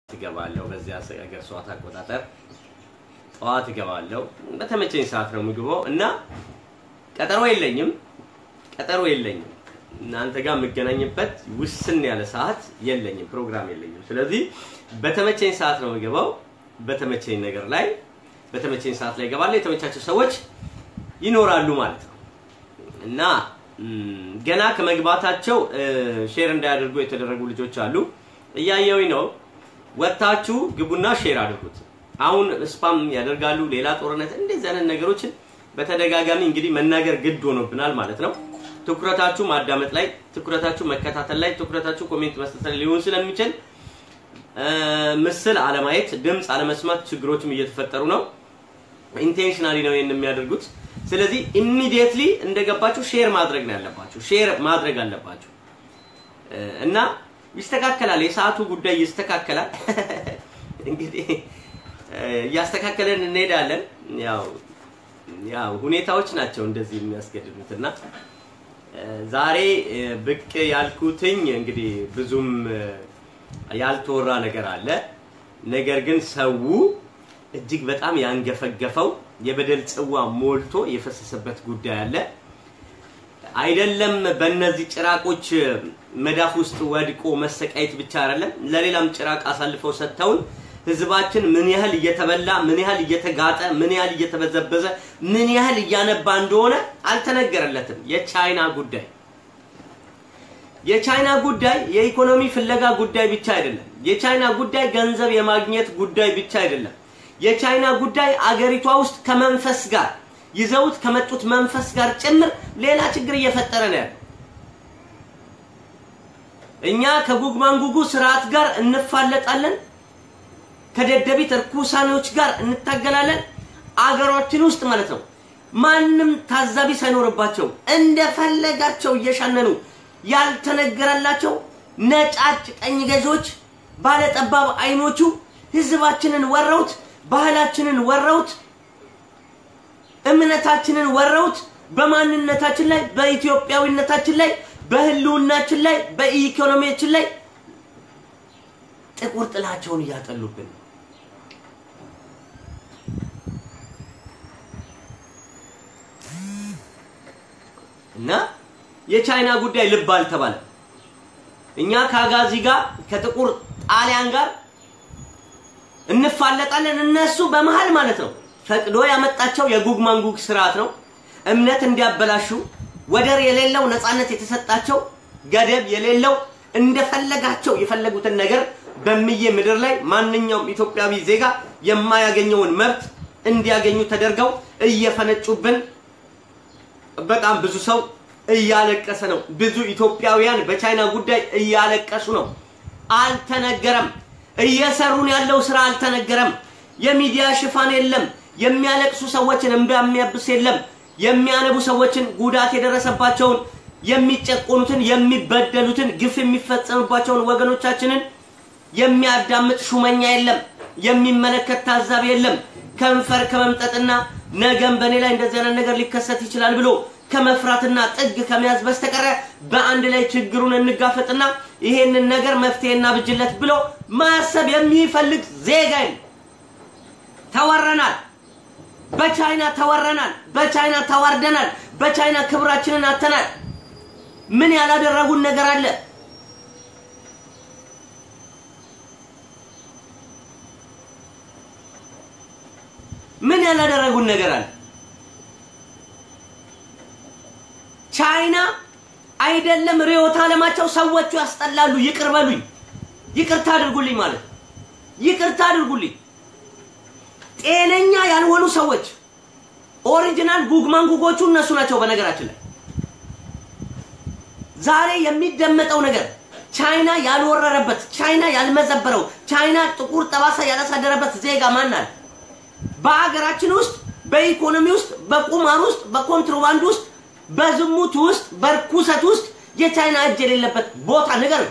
እገባለሁ። በዚያ ሀገር ሰዓት አቆጣጠር ጠዋት እገባለሁ። በተመቸኝ ሰዓት ነው ምግበው እና ቀጠሮ የለኝም ቀጠሮ የለኝም። እናንተ ጋር የምገናኝበት ውስን ያለ ሰዓት የለኝም፣ ፕሮግራም የለኝም። ስለዚህ በተመቸኝ ሰዓት ነው የምገባው። በተመቸኝ ነገር ላይ በተመቸኝ ሰዓት ላይ እገባለሁ። የተመቻቸው ሰዎች ይኖራሉ ማለት ነው እና ገና ከመግባታቸው ሼር እንዳያደርጉ የተደረጉ ልጆች አሉ። እያየሁኝ ነው። ወጥታችሁ ግቡና ሼር አድርጉት። አሁን ስፓም ያደርጋሉ፣ ሌላ ጦርነት፣ እንደዚህ አይነት ነገሮችን በተደጋጋሚ እንግዲህ መናገር ግድ ሆኖብናል ማለት ነው። ትኩረታችሁ ማዳመጥ ላይ፣ ትኩረታችሁ መከታተል ላይ፣ ትኩረታችሁ ኮሜንት መስጠት ላይ ሊሆን ስለሚችል ምስል አለማየት፣ ድምፅ አለመስማት ችግሮችም እየተፈጠሩ ነው። ኢንቴንሽናሊ ነው ይሄን የሚያደርጉት። ስለዚህ ኢሚዲየትሊ እንደገባችሁ ሼር ማድረግ ነው ያለባችሁ። ሼር ማድረግ አለባችሁ እና ይስተካከላል። የሰዓቱ ጉዳይ ይስተካከላል። እንግዲህ እያስተካከለን እንሄዳለን። ያው ያው ሁኔታዎች ናቸው እንደዚህ የሚያስገድዱት እና ዛሬ ብቅ ያልኩትኝ እንግዲህ ብዙም ያልተወራ ነገር አለ። ነገር ግን ሰው እጅግ በጣም ያንገፈገፈው የበደል ጽዋ ሞልቶ የፈሰሰበት ጉዳይ አለ። አይደለም በእነዚህ ጭራቆች መዳፍ ውስጥ ወድቆ መሰቃየት ብቻ አይደለም፣ ለሌላም ጭራቅ አሳልፈው ሰጥተውን ህዝባችን ምን ያህል እየተበላ ምን ያህል እየተጋጠ ምን ያህል እየተበዘበዘ ምን ያህል እያነባ እንደሆነ አልተነገረለትም። የቻይና ጉዳይ የቻይና ጉዳይ የኢኮኖሚ ፍለጋ ጉዳይ ብቻ አይደለም። የቻይና ጉዳይ ገንዘብ የማግኘት ጉዳይ ብቻ አይደለም። የቻይና ጉዳይ አገሪቷ ውስጥ ከመንፈስ ጋር ይዘውት ከመጡት መንፈስ ጋር ጭምር ሌላ ችግር እየፈጠረ ነው ያለው። እኛ ከጉግ ማንጉጉ ስርዓት ጋር እንፋለጣለን፣ ከደደቢት እርኩሳኔዎች ጋር እንታገላለን። አገራችን ውስጥ ማለት ነው ማንም ታዛቢ ሳይኖርባቸው እንደፈለጋቸው እየሻነኑ ያልተነገረላቸው ነጫጭ ቀኝ ገዢዎች ባለጠባብ አይኖቹ ህዝባችንን ወረውት፣ ባህላችንን ወረውት፣ እምነታችንን ወረውት፣ በማንነታችን ላይ በኢትዮጵያዊነታችን ላይ በህልውናችን ላይ በኢኮኖሚያችን ላይ ጥቁር ጥላቸውን እያጠሉብን ነው። እና የቻይና ጉዳይ ልብ አልተባለም። እኛ ከአጋዚ ጋር ከጥቁር ጣሊያን ጋር እንፋለጣለን። እነሱ በመሃል ማለት ነው ፈቅዶ ያመጣቸው የጉግ ማንጉግ ስርዓት ነው። እምነት እንዲያበላሹ ወደር የሌለው ነፃነት የተሰጣቸው ገደብ የሌለው እንደፈለጋቸው የፈለጉትን ነገር በምዬ ምድር ላይ ማንኛውም ኢትዮጵያዊ ዜጋ የማያገኘውን መብት እንዲያገኙ ተደርገው እየፈነጩብን በጣም ብዙ ሰው እያለቀሰ ነው። ብዙ ኢትዮጵያውያን በቻይና ጉዳይ እያለቀሱ ነው። አልተነገረም። እየሰሩን ያለው ስራ አልተነገረም። የሚዲያ ሽፋን የለም። የሚያለቅሱ ሰዎችን እንባ የሚያብስ የለም። የሚያነቡ ሰዎችን ጉዳት የደረሰባቸውን የሚጨቆኑትን፣ የሚበደሉትን፣ ግፍ የሚፈጸምባቸውን ወገኖቻችንን የሚያዳምጥ ሹመኛ የለም። የሚመለከት ታዛቢ የለም። ከንፈር ከመምጠጥና ነገም በእኔ ላይ እንደዚህ አይነት ነገር ሊከሰት ይችላል ብሎ ከመፍራትና ጥግ ከመያዝ በስተቀረ በአንድ ላይ ችግሩን እንጋፈጥና ይሄንን ነገር መፍትሄ እናብጅለት ብሎ ማሰብ የሚፈልግ ዜጋ ተወረናል። በቻይና ተወረናል። በቻይና ተዋርደናል። በቻይና ክብራችንን አተናል። ምን ያላደረጉን ነገር አለ? ምን ያላደረጉን ነገር አለ? ቻይና አይደለም ርዕዮተ ዓለማቸው ሰዎቹ ያስጠላሉ። ይቅር በሉኝ፣ ይቅርታ አድርጉልኝ ማለት ይቅርታ አድርጉልኝ። ጤነኛ ያልሆኑ ሰዎች ኦሪጂናል ጉግማንጉጎቹ እነሱ ናቸው። በነገራችን ላይ ዛሬ የሚደመጠው ነገር ቻይና ያልወረረበት፣ ቻይና ያልመዘበረው፣ ቻይና ጥቁር ጠባሳ ያላሳደረበት ዜጋ ማን አለ? በአገራችን ውስጥ በኢኮኖሚ ውስጥ በቁማር ውስጥ በኮንትሮባንድ ውስጥ በዝሙት ውስጥ በርኩሰት ውስጥ የቻይና እጅ የሌለበት ቦታ ንገር።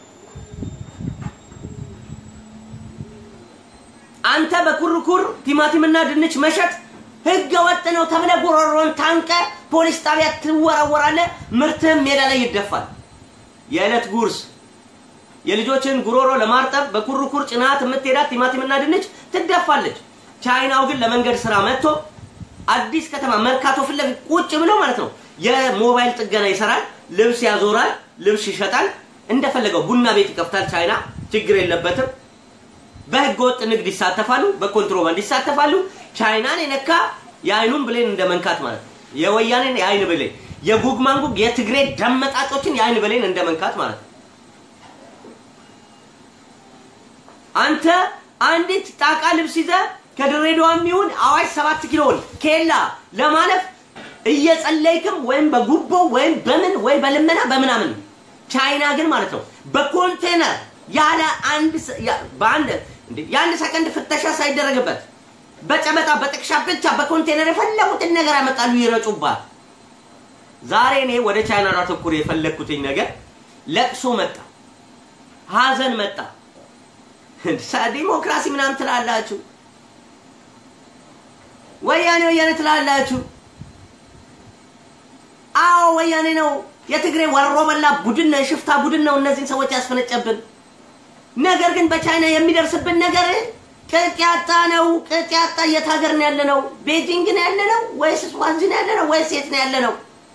አንተ በኩርኩር ቲማቲምና ድንች መሸጥ ህገ ወጥ ነው ተብለ ጉሮሮን ታንቀ ፖሊስ ጣቢያ ትወረወራለህ። ምርትህም ሜዳ ላይ ይደፋል። የዕለት ጉርስ የልጆችን ጉሮሮ ለማርጠብ በኩርኩር ጭናት የምትሄዳት ቲማቲምና ድንች ትደፋለች። ቻይናው ግን ለመንገድ ስራ መጥቶ አዲስ ከተማ መርካቶ ፊት ለፊት ቁጭ ብሎ ማለት ነው የሞባይል ጥገና ይሰራል፣ ልብስ ያዞራል፣ ልብስ ይሸጣል፣ እንደፈለገው ቡና ቤት ይከፍታል። ቻይና ችግር የለበትም። በህገ ወጥ ንግድ ይሳተፋሉ፣ በኮንትሮባንድ ይሳተፋሉ። ቻይናን የነካ የአይኑን ብሌን እንደ መንካት ማለት ነው። የወያኔን የአይን ብሌን፣ የጉግ ማንጉግ የትግሬ ደመጣጮችን የአይን ብሌን እንደ መንካት ማለት ነው። አንተ አንዲት ጣቃ ልብስ ይዘህ ከድሬዳዋ የሚሆን አዋሽ ሰባት ኪሎን ኬላ ለማለፍ እየጸለይክም ወይም በጉቦ ወይም በምን ወይ በልመና በምናምን ቻይና ግን ማለት ነው በኮንቴነር ያለ አንድ በአንድ የአንድ ሰከንድ ፍተሻ ሳይደረግበት በጨበጣ በጥቅሻ ብቻ በኮንቴነር የፈለጉትን ነገር ያመጣሉ፣ ይረጩባል። ዛሬ እኔ ወደ ቻይና ላተኩር የፈለግኩትኝ ነገር ለቅሶ መጣ፣ ሀዘን መጣ። ዲሞክራሲ ምናምን ትላላችሁ፣ ወያኔ ወያኔ ትላላችሁ። አዎ ወያኔ ነው፣ የትግሬ ወሮ በላ ቡድን ነው፣ የሽፍታ ቡድን ነው እነዚህን ሰዎች ያስፈነጨብን። ነገር ግን በቻይና የሚደርስብን ነገር ቅጥ ያጣ ነው። ቅጥ ያጣ የት ሀገር ነው ያለ ነው? ቤጂንግ ነው ያለ ነው ወይስ ስዋንዚ ነው ያለ ነው ወይስ የት ነው ያለ ነው?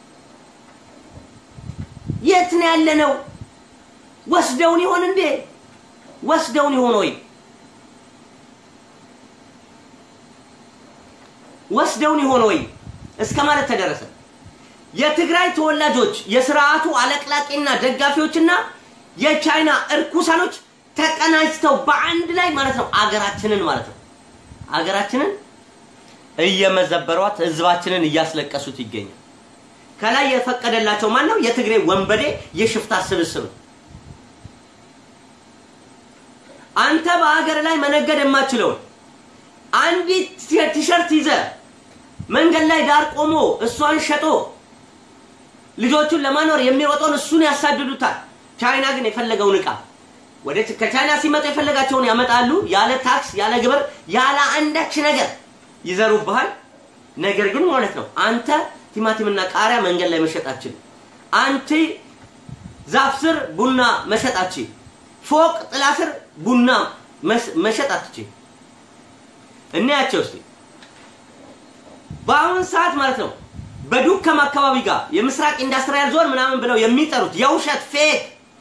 የት ነው ያለ ነው? ወስደውን ይሆን እንዴ? ወስደውን ይሆን ወይ? ወስደውን ይሆን ወይ? እስከ ማለት ተደረሰ። የትግራይ ተወላጆች የስርዓቱ አለቅላቂና ደጋፊዎችና የቻይና እርኩሳኖች ተቀናጅተው በአንድ ላይ ማለት ነው አገራችንን ማለት ነው አገራችንን እየመዘበሯት ህዝባችንን እያስለቀሱት ይገኛል። ከላይ የፈቀደላቸው ማን ነው? የትግሬ ወንበዴ የሽፍታ ስብስብ። አንተ በሀገር ላይ መነገድ የማችለውን አንዲት ቲሸርት ይዘ መንገድ ላይ ዳር ቆሞ እሷን ሸጦ ልጆቹን ለማኖር የሚሮጠውን እሱን ያሳድዱታል። ቻይና ግን የፈለገውን እቃ ወደ ከቻይና ሲመጡ የፈለጋቸውን ያመጣሉ። ያለ ታክስ፣ ያለ ግብር፣ ያለ አንዳች ነገር ይዘሩብሃል። ነገር ግን ማለት ነው አንተ ቲማቲምና ቃሪያ መንገድ ላይ መሸጣችን፣ አንቺ ዛፍ ስር ቡና መሸጣችን፣ ፎቅ ጥላ ስር ቡና መሸጣችን። እናያቸው እስቲ በአሁን ሰዓት ማለት ነው በዱከም አካባቢ ጋር የምስራቅ ኢንዱስትሪያል ዞን ምናምን ብለው የሚጠሩት የውሸት ፌክ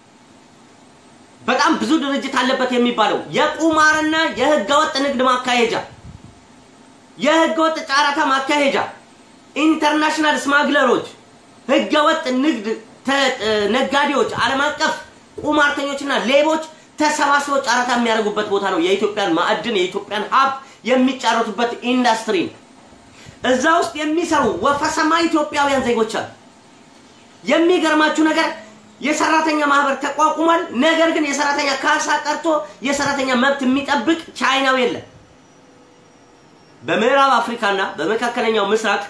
በጣም ብዙ ድርጅት አለበት የሚባለው የቁማርና የህገወጥ ንግድ ማካሄጃ የህገወጥ ጨረታ ማካሄጃ ኢንተርናሽናል ስማግለሮች፣ ህገወጥ ንግድ ነጋዴዎች፣ ዓለም አቀፍ ቁማርተኞችና ሌቦች ተሰባስበው ጨረታ የሚያደርጉበት ቦታ ነው። የኢትዮጵያን ማዕድን የኢትዮጵያን ሀብት የሚጫረቱበት ኢንዱስትሪ ነው። እዛ ውስጥ የሚሰሩ ወፈሰማ ኢትዮጵያውያን ዜጎች አሉ። የሚገርማችሁ ነገር የሰራተኛ ማህበር ተቋቁሟል። ነገር ግን የሰራተኛ ካሳ ቀርቶ የሰራተኛ መብት የሚጠብቅ ቻይናው የለም። በምዕራብ አፍሪካና በመካከለኛው ምስራቅ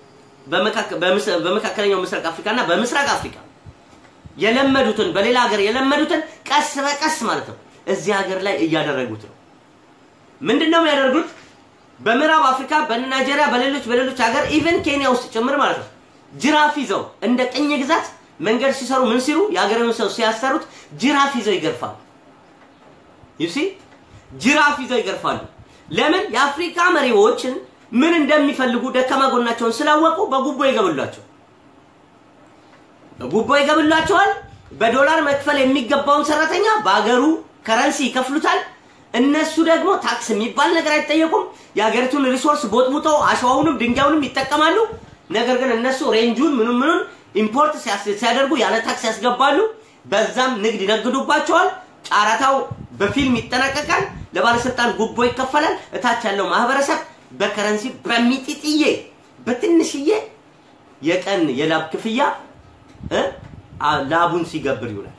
በመካከለኛው ምስራቅ አፍሪካና በምስራቅ አፍሪካ የለመዱትን በሌላ ሀገር የለመዱትን ቀስ በቀስ ማለት ነው እዚህ ሀገር ላይ እያደረጉት ነው። ምንድን ነው የሚያደርጉት? በምዕራብ አፍሪካ በናይጄሪያ በሌሎች በሌሎች ሀገር ኢቨን ኬንያ ውስጥ ጭምር ማለት ነው ጅራፍ ይዘው እንደ ቅኝ ግዛት መንገድ ሲሰሩ ምን ሲሉ የሀገሬውን ሰው ሲያሰሩት ጅራፍ ይዘው ይገርፋሉ። ዩሲ ጅራፍ ይዘው ይገርፋሉ። ለምን? የአፍሪካ መሪዎችን ምን እንደሚፈልጉ ደካማ ጎናቸውን ስላወቁ በጉቦ ይገቡላቸው በጉቦ ይገቡላቸዋል። በዶላር መክፈል የሚገባውን ሰራተኛ በሀገሩ ከረንሲ ይከፍሉታል። እነሱ ደግሞ ታክስ የሚባል ነገር አይጠየቁም። የሀገሪቱን ሪሶርስ ቦጥቡጠው አሸዋውንም ድንጋዩንም ይጠቀማሉ። ነገር ግን እነሱ ሬንጁን ምኑን ምኑን ኢምፖርት ሲያደርጉ ያለ ታክስ ያስገባሉ። በዛም ንግድ ይነግዱባቸዋል። ጨረታው በፊልም ይጠናቀቃል። ለባለስልጣን ጉቦ ይከፈላል። እታች ያለው ማህበረሰብ በከረንሲ በሚጢጥዬ በትንሽዬ የቀን የላብ ክፍያ ላቡን ሲገብር ይውላል።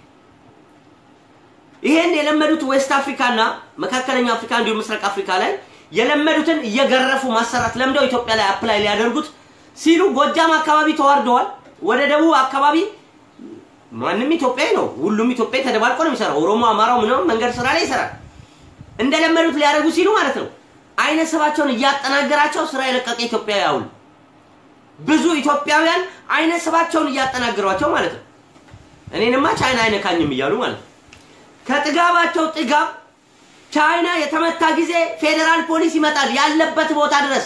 ይሄን የለመዱት ዌስት አፍሪካና መካከለኛው አፍሪካ እንዲሁም ምስራቅ አፍሪካ ላይ የለመዱትን እየገረፉ ማሰራት ለምደው ኢትዮጵያ ላይ አፕላይ ሊያደርጉት ሲሉ ጎጃም አካባቢ ተዋርደዋል። ወደ ደቡብ አካባቢ ማንም ኢትዮጵያዊ ነው፣ ሁሉም ኢትዮጵያዊ ተደባልቆ ነው የሚሰራው። ኦሮሞ፣ አማራው ምንም መንገድ ስራ ላይ ይሰራል። እንደለመዱት ሊያደርጉ ሲሉ ማለት ነው አይነ ስባቸውን እያጠናገራቸው ስራ የለቀቀ ኢትዮጵያዊ አውሉ ብዙ ኢትዮጵያውያን አይነ ስባቸውን እያጠናገሯቸው ማለት ነው። እኔንማ ቻይና አይነካኝም እያሉ ማለት ነው። ከጥጋባቸው ጥጋብ ቻይና የተመታ ጊዜ ፌዴራል ፖሊስ ይመጣል ያለበት ቦታ ድረስ።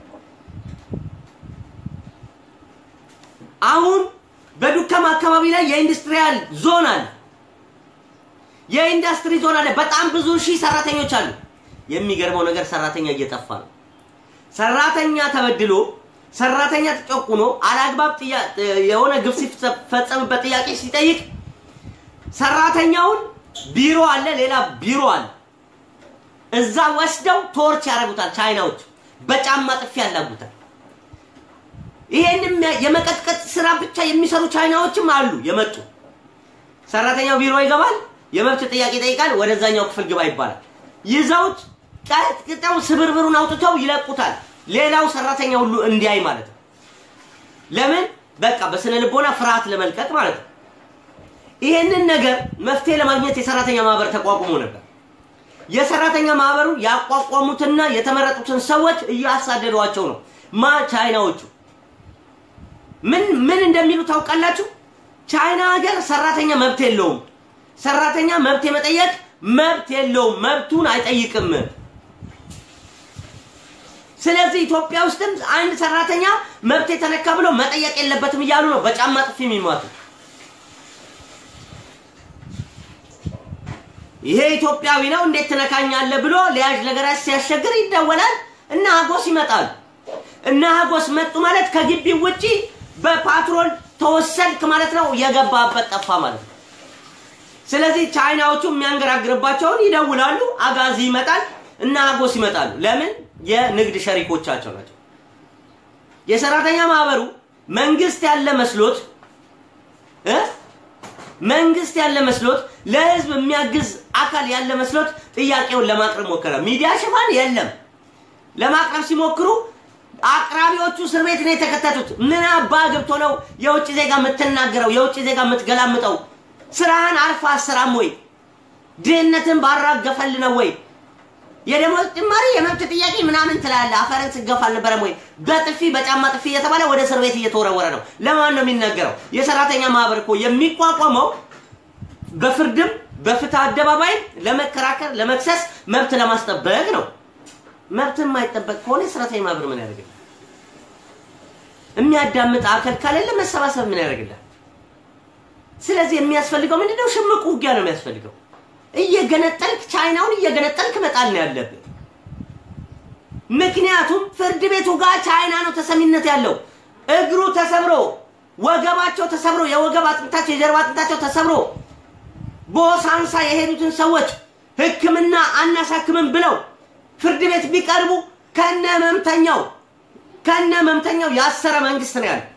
አሁን በዱከም አካባቢ ላይ የኢንዱስትሪያል ዞን አለ። የኢንዱስትሪ ዞን አለ። በጣም ብዙ ሺህ ሰራተኞች አሉ። የሚገርመው ነገር ሰራተኛ እየጠፋ ነው። ሰራተኛ ተበድሎ ሰራተኛ ተጨቁኖ አላግባብ የሆነ ግፍ ሲፈጸምበት ጥያቄ ሲጠይቅ ሰራተኛውን ቢሮ አለ፣ ሌላ ቢሮ አለ። እዛ ወስደው ቶርች ያደርጉታል። ቻይናዎች በጫማ ጥፊ ያላጉታል። ይሄንም የመቀጥቀጥ ስራ ብቻ የሚሰሩ ቻይናዎችም አሉ የመጡ። ሰራተኛው ቢሮ ይገባል፣ የመብት ጥያቄ ይጠይቃል፣ ወደዛኛው ክፍል ግባ ይባላል። ይዘውት ቀጥቅጠው ስብርብሩን አውጥተው ይለቁታል። ሌላው ሰራተኛ ሁሉ እንዲያይ ማለት ነው። ለምን? በቃ በስነ ልቦና ፍርሃት ለመልቀቅ ማለት ነው። ይሄንን ነገር መፍትሄ ለማግኘት የሰራተኛ ማህበር ተቋቁሞ ነበር። የሰራተኛ ማህበሩ ያቋቋሙትና የተመረጡትን ሰዎች እያሳደዷቸው ነው። ማ ቻይናዎቹ ምን ምን እንደሚሉ ታውቃላችሁ? ቻይና ሀገር ሰራተኛ መብት የለውም። ሰራተኛ መብት የመጠየቅ መብት የለውም። መብቱን አይጠይቅም። ስለዚህ ኢትዮጵያ ውስጥም አንድ ሰራተኛ መብት የተነካ ብሎ መጠየቅ የለበትም እያሉ ነው በጫማ ጥፊ የሚሟቱ። ይሄ ኢትዮጵያዊ ነው እንዴት ትነካኛለህ ብሎ ሊያዥ ለገራጅ ሲያስቸግር ይደወላል እና ሀጎስ ይመጣሉ። እና ሀጎስ መጡ ማለት ከግቢው ውጪ በፓትሮል ተወሰድክ ማለት ነው። የገባበት ጠፋ ማለት ነው። ስለዚህ ቻይናዎቹ የሚያንገራግርባቸውን ይደውላሉ። አጋዚ ይመጣል እና ሀጎስ ይመጣሉ። ለምን? የንግድ ሸሪኮቻቸው ናቸው። የሰራተኛ ማህበሩ መንግስት ያለ መስሎት እ መንግስት ያለ መስሎት ለህዝብ የሚያግዝ አካል ያለ መስሎት ጥያቄውን ለማቅረብ ሞከረ። ሚዲያ ሽፋን የለም። ለማቅረብ ሲሞክሩ አቅራቢዎቹ እስር ቤት ነው የተከተቱት። ምን አባ ገብቶ ነው የውጭ ዜጋ የምትናገረው? የውጭ ዜጋ የምትገላምጠው? ስራህን አርፋ አሰራም ወይ? ድህነትን ባራገፈል ነው ወይ? የደሞዝ ጭማሪ የመብት ጥያቄ ምናምን ትላለህ። አፈርን ስገፋ አልነበረም ወይ? በጥፊ በጫማ ጥፊ እየተባለ ወደ እስር ቤት እየተወረወረ ነው። ለማን ነው የሚነገረው? የሰራተኛ ማህበር እኮ የሚቋቋመው በፍርድም በፍትህ አደባባይም ለመከራከር ለመክሰስ መብት ለማስጠበቅ ነው። መብት የማይጠበቅ ከሆነ የሰራተኛ ማህበር ምን ያደርግልህ? የሚያዳምጥ አካል ከሌለ መሰባሰብ ምን ያደርግልህ? ስለዚህ የሚያስፈልገው ምንድነው? ሽምቅ ውጊያ ነው የሚያስፈልገው። እየገነጠልክ ቻይናውን እየገነጠልክ መጣል ነው ያለብህ። ምክንያቱም ፍርድ ቤቱ ጋር ቻይና ነው ተሰሚነት ያለው። እግሩ ተሰብሮ ወገባቸው ተሰብሮ የወገብ አጥንታቸው የጀርባ አጥንታቸው ተሰብሮ በሆሳንሳ የሄዱትን ሰዎች ሕክምና አናሳክምም ብለው ፍርድ ቤት ቢቀርቡ ከነ መምተኛው ከነ መምተኛው ያሰረ መንግስት ነው ያለ።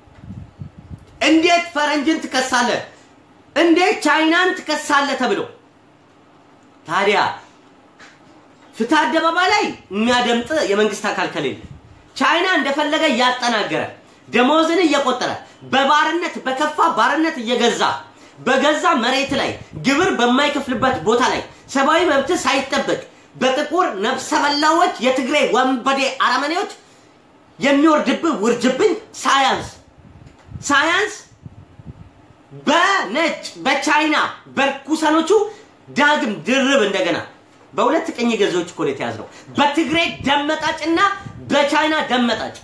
እንዴት ፈረንጅን ትከሳለህ? እንዴት ቻይናን ትከሳለህ ተብሎ ታዲያ ፍትህ አደባባይ ላይ የሚያደምጥ የመንግስት አካል ከሌለ ቻይና እንደፈለገ እያጠናገረ ደሞዝን እየቆጠረ በባርነት በከፋ ባርነት እየገዛ በገዛ መሬት ላይ ግብር በማይከፍልበት ቦታ ላይ ሰብአዊ መብት ሳይጠበቅ በጥቁር ነፍሰ በላዎች የትግሬ ወንበዴ አረመኔዎች የሚወርድብህ ውርጅብኝ ሳያንስ ሳያንስ በነጭ በቻይና በርኩሰኖቹ ዳግም ድርብ እንደገና በሁለት ቅኝ ገዢዎች እኮ ነው የተያዝነው። በትግሬ ደመጣጭና በቻይና ደመጣጭ።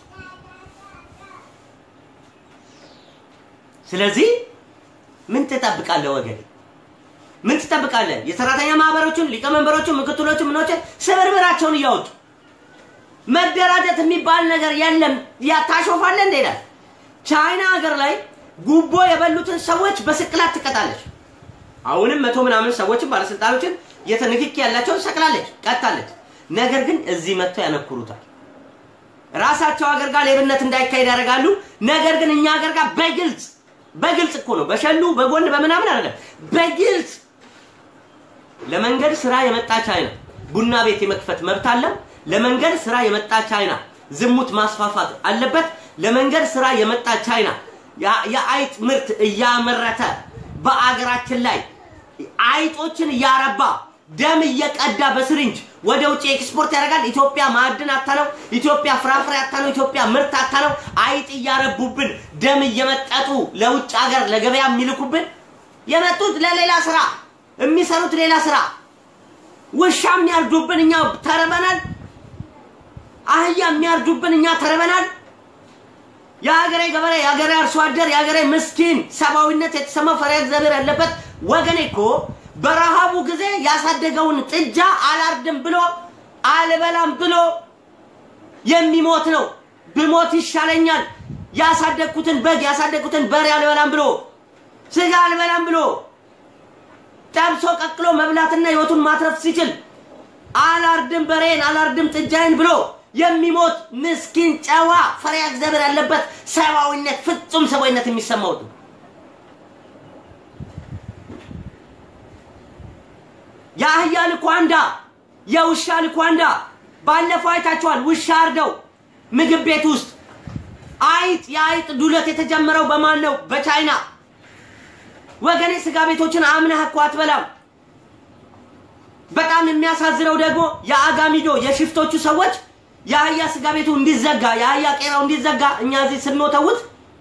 ስለዚህ ምን ትጠብቃለህ ወገን? ምን ትጠብቃለህ? የሰራተኛ ማህበሮችን ሊቀመንበሮችን፣ ምክትሎችን፣ ምኖችን ስብርብራቸውን እያወጡ መደራጀት የሚባል ነገር የለም። ያ ታሾፋለህ እንደ ይላል። ቻይና ሀገር ላይ ጉቦ የበሉትን ሰዎች በስቅላት ትቀጣለች። አሁንም መቶ ምናምን ሰዎችን ባለስልጣኖችን የተንክኪ ያላቸውን ሰቅላለች፣ ቀጣለች። ነገር ግን እዚህ መጥተው ያነኩሩታል። ራሳቸው ሀገር ጋር ሌብነት እንዳይካሄድ ያደርጋሉ። ነገር ግን እኛ ሀገር ጋር በግልጽ በግልጽ እኮ ነው፣ በሸሉ በጎን በምናምን አይደለም፣ በግልጽ ለመንገድ ስራ የመጣ ቻይና ቡና ቤት የመክፈት መብት አለው። ለመንገድ ስራ የመጣ ቻይና ዝሙት ማስፋፋት አለበት። ለመንገድ ስራ የመጣ ቻይና የአይጥ ምርት እያመረተ በአገራችን ላይ አይጦችን እያረባ ደም እየቀዳ በስሪንጅ ወደ ውጭ ኤክስፖርት ያደርጋል። ኢትዮጵያ ማዕድን አታ ነው። ኢትዮጵያ ፍራፍሬ አታ ነው። ኢትዮጵያ ምርት አታ ነው። አይጥ እያረቡብን ደም እየመጠጡ ለውጭ ሀገር ለገበያ የሚልኩብን የመጡት ለሌላ ስራ የሚሰሩት ሌላ ስራ። ውሻ የሚያርዱብን እኛ ተርበናል። አህያ የሚያርዱብን እኛ ተርበናል። የሀገሬ ገበሬ፣ የሀገሬ አርሶ አደር፣ የሀገሬ ምስኪን ሰብአዊነት የተሰማው ፈሪሃ እግዚአብሔር ያለበት ወገኔ እኮ በረሃቡ ጊዜ ያሳደገውን ጥጃ አላርድም ብሎ አልበላም ብሎ የሚሞት ነው። ብሞት ይሻለኛል ያሳደግኩትን በግ ያሳደግኩትን በሬ አልበላም ብሎ ስጋ አልበላም ብሎ ጠብሶ ቀቅሎ መብላትና ህይወቱን ማትረፍ ሲችል አላርድም በሬን አላርድም ጥጃዬን ብሎ የሚሞት ምስኪን ጨዋ ፈሪሃ እግዚአብሔር ያለበት ሰብአዊነት ፍጹም ሰብአዊነት የሚሰማው ነው። የአህያ ልኳንዳ የውሻ ልኳንዳ ባለፈው አይታችኋል። ውሻ አርደው ምግብ ቤት ውስጥ አይጥ የአይጥ ዱለት የተጀመረው በማን ነው? በቻይና ወገኔ። ስጋ ቤቶችን አምነህ እኮ አትበላም። በጣም የሚያሳዝነው ደግሞ የአጋሚዶ የሽፍቶቹ ሰዎች የአህያ ስጋ ቤቱ እንዲዘጋ የአህያ ቄራው እንዲዘጋ እኛ እዚህ ስንወተውት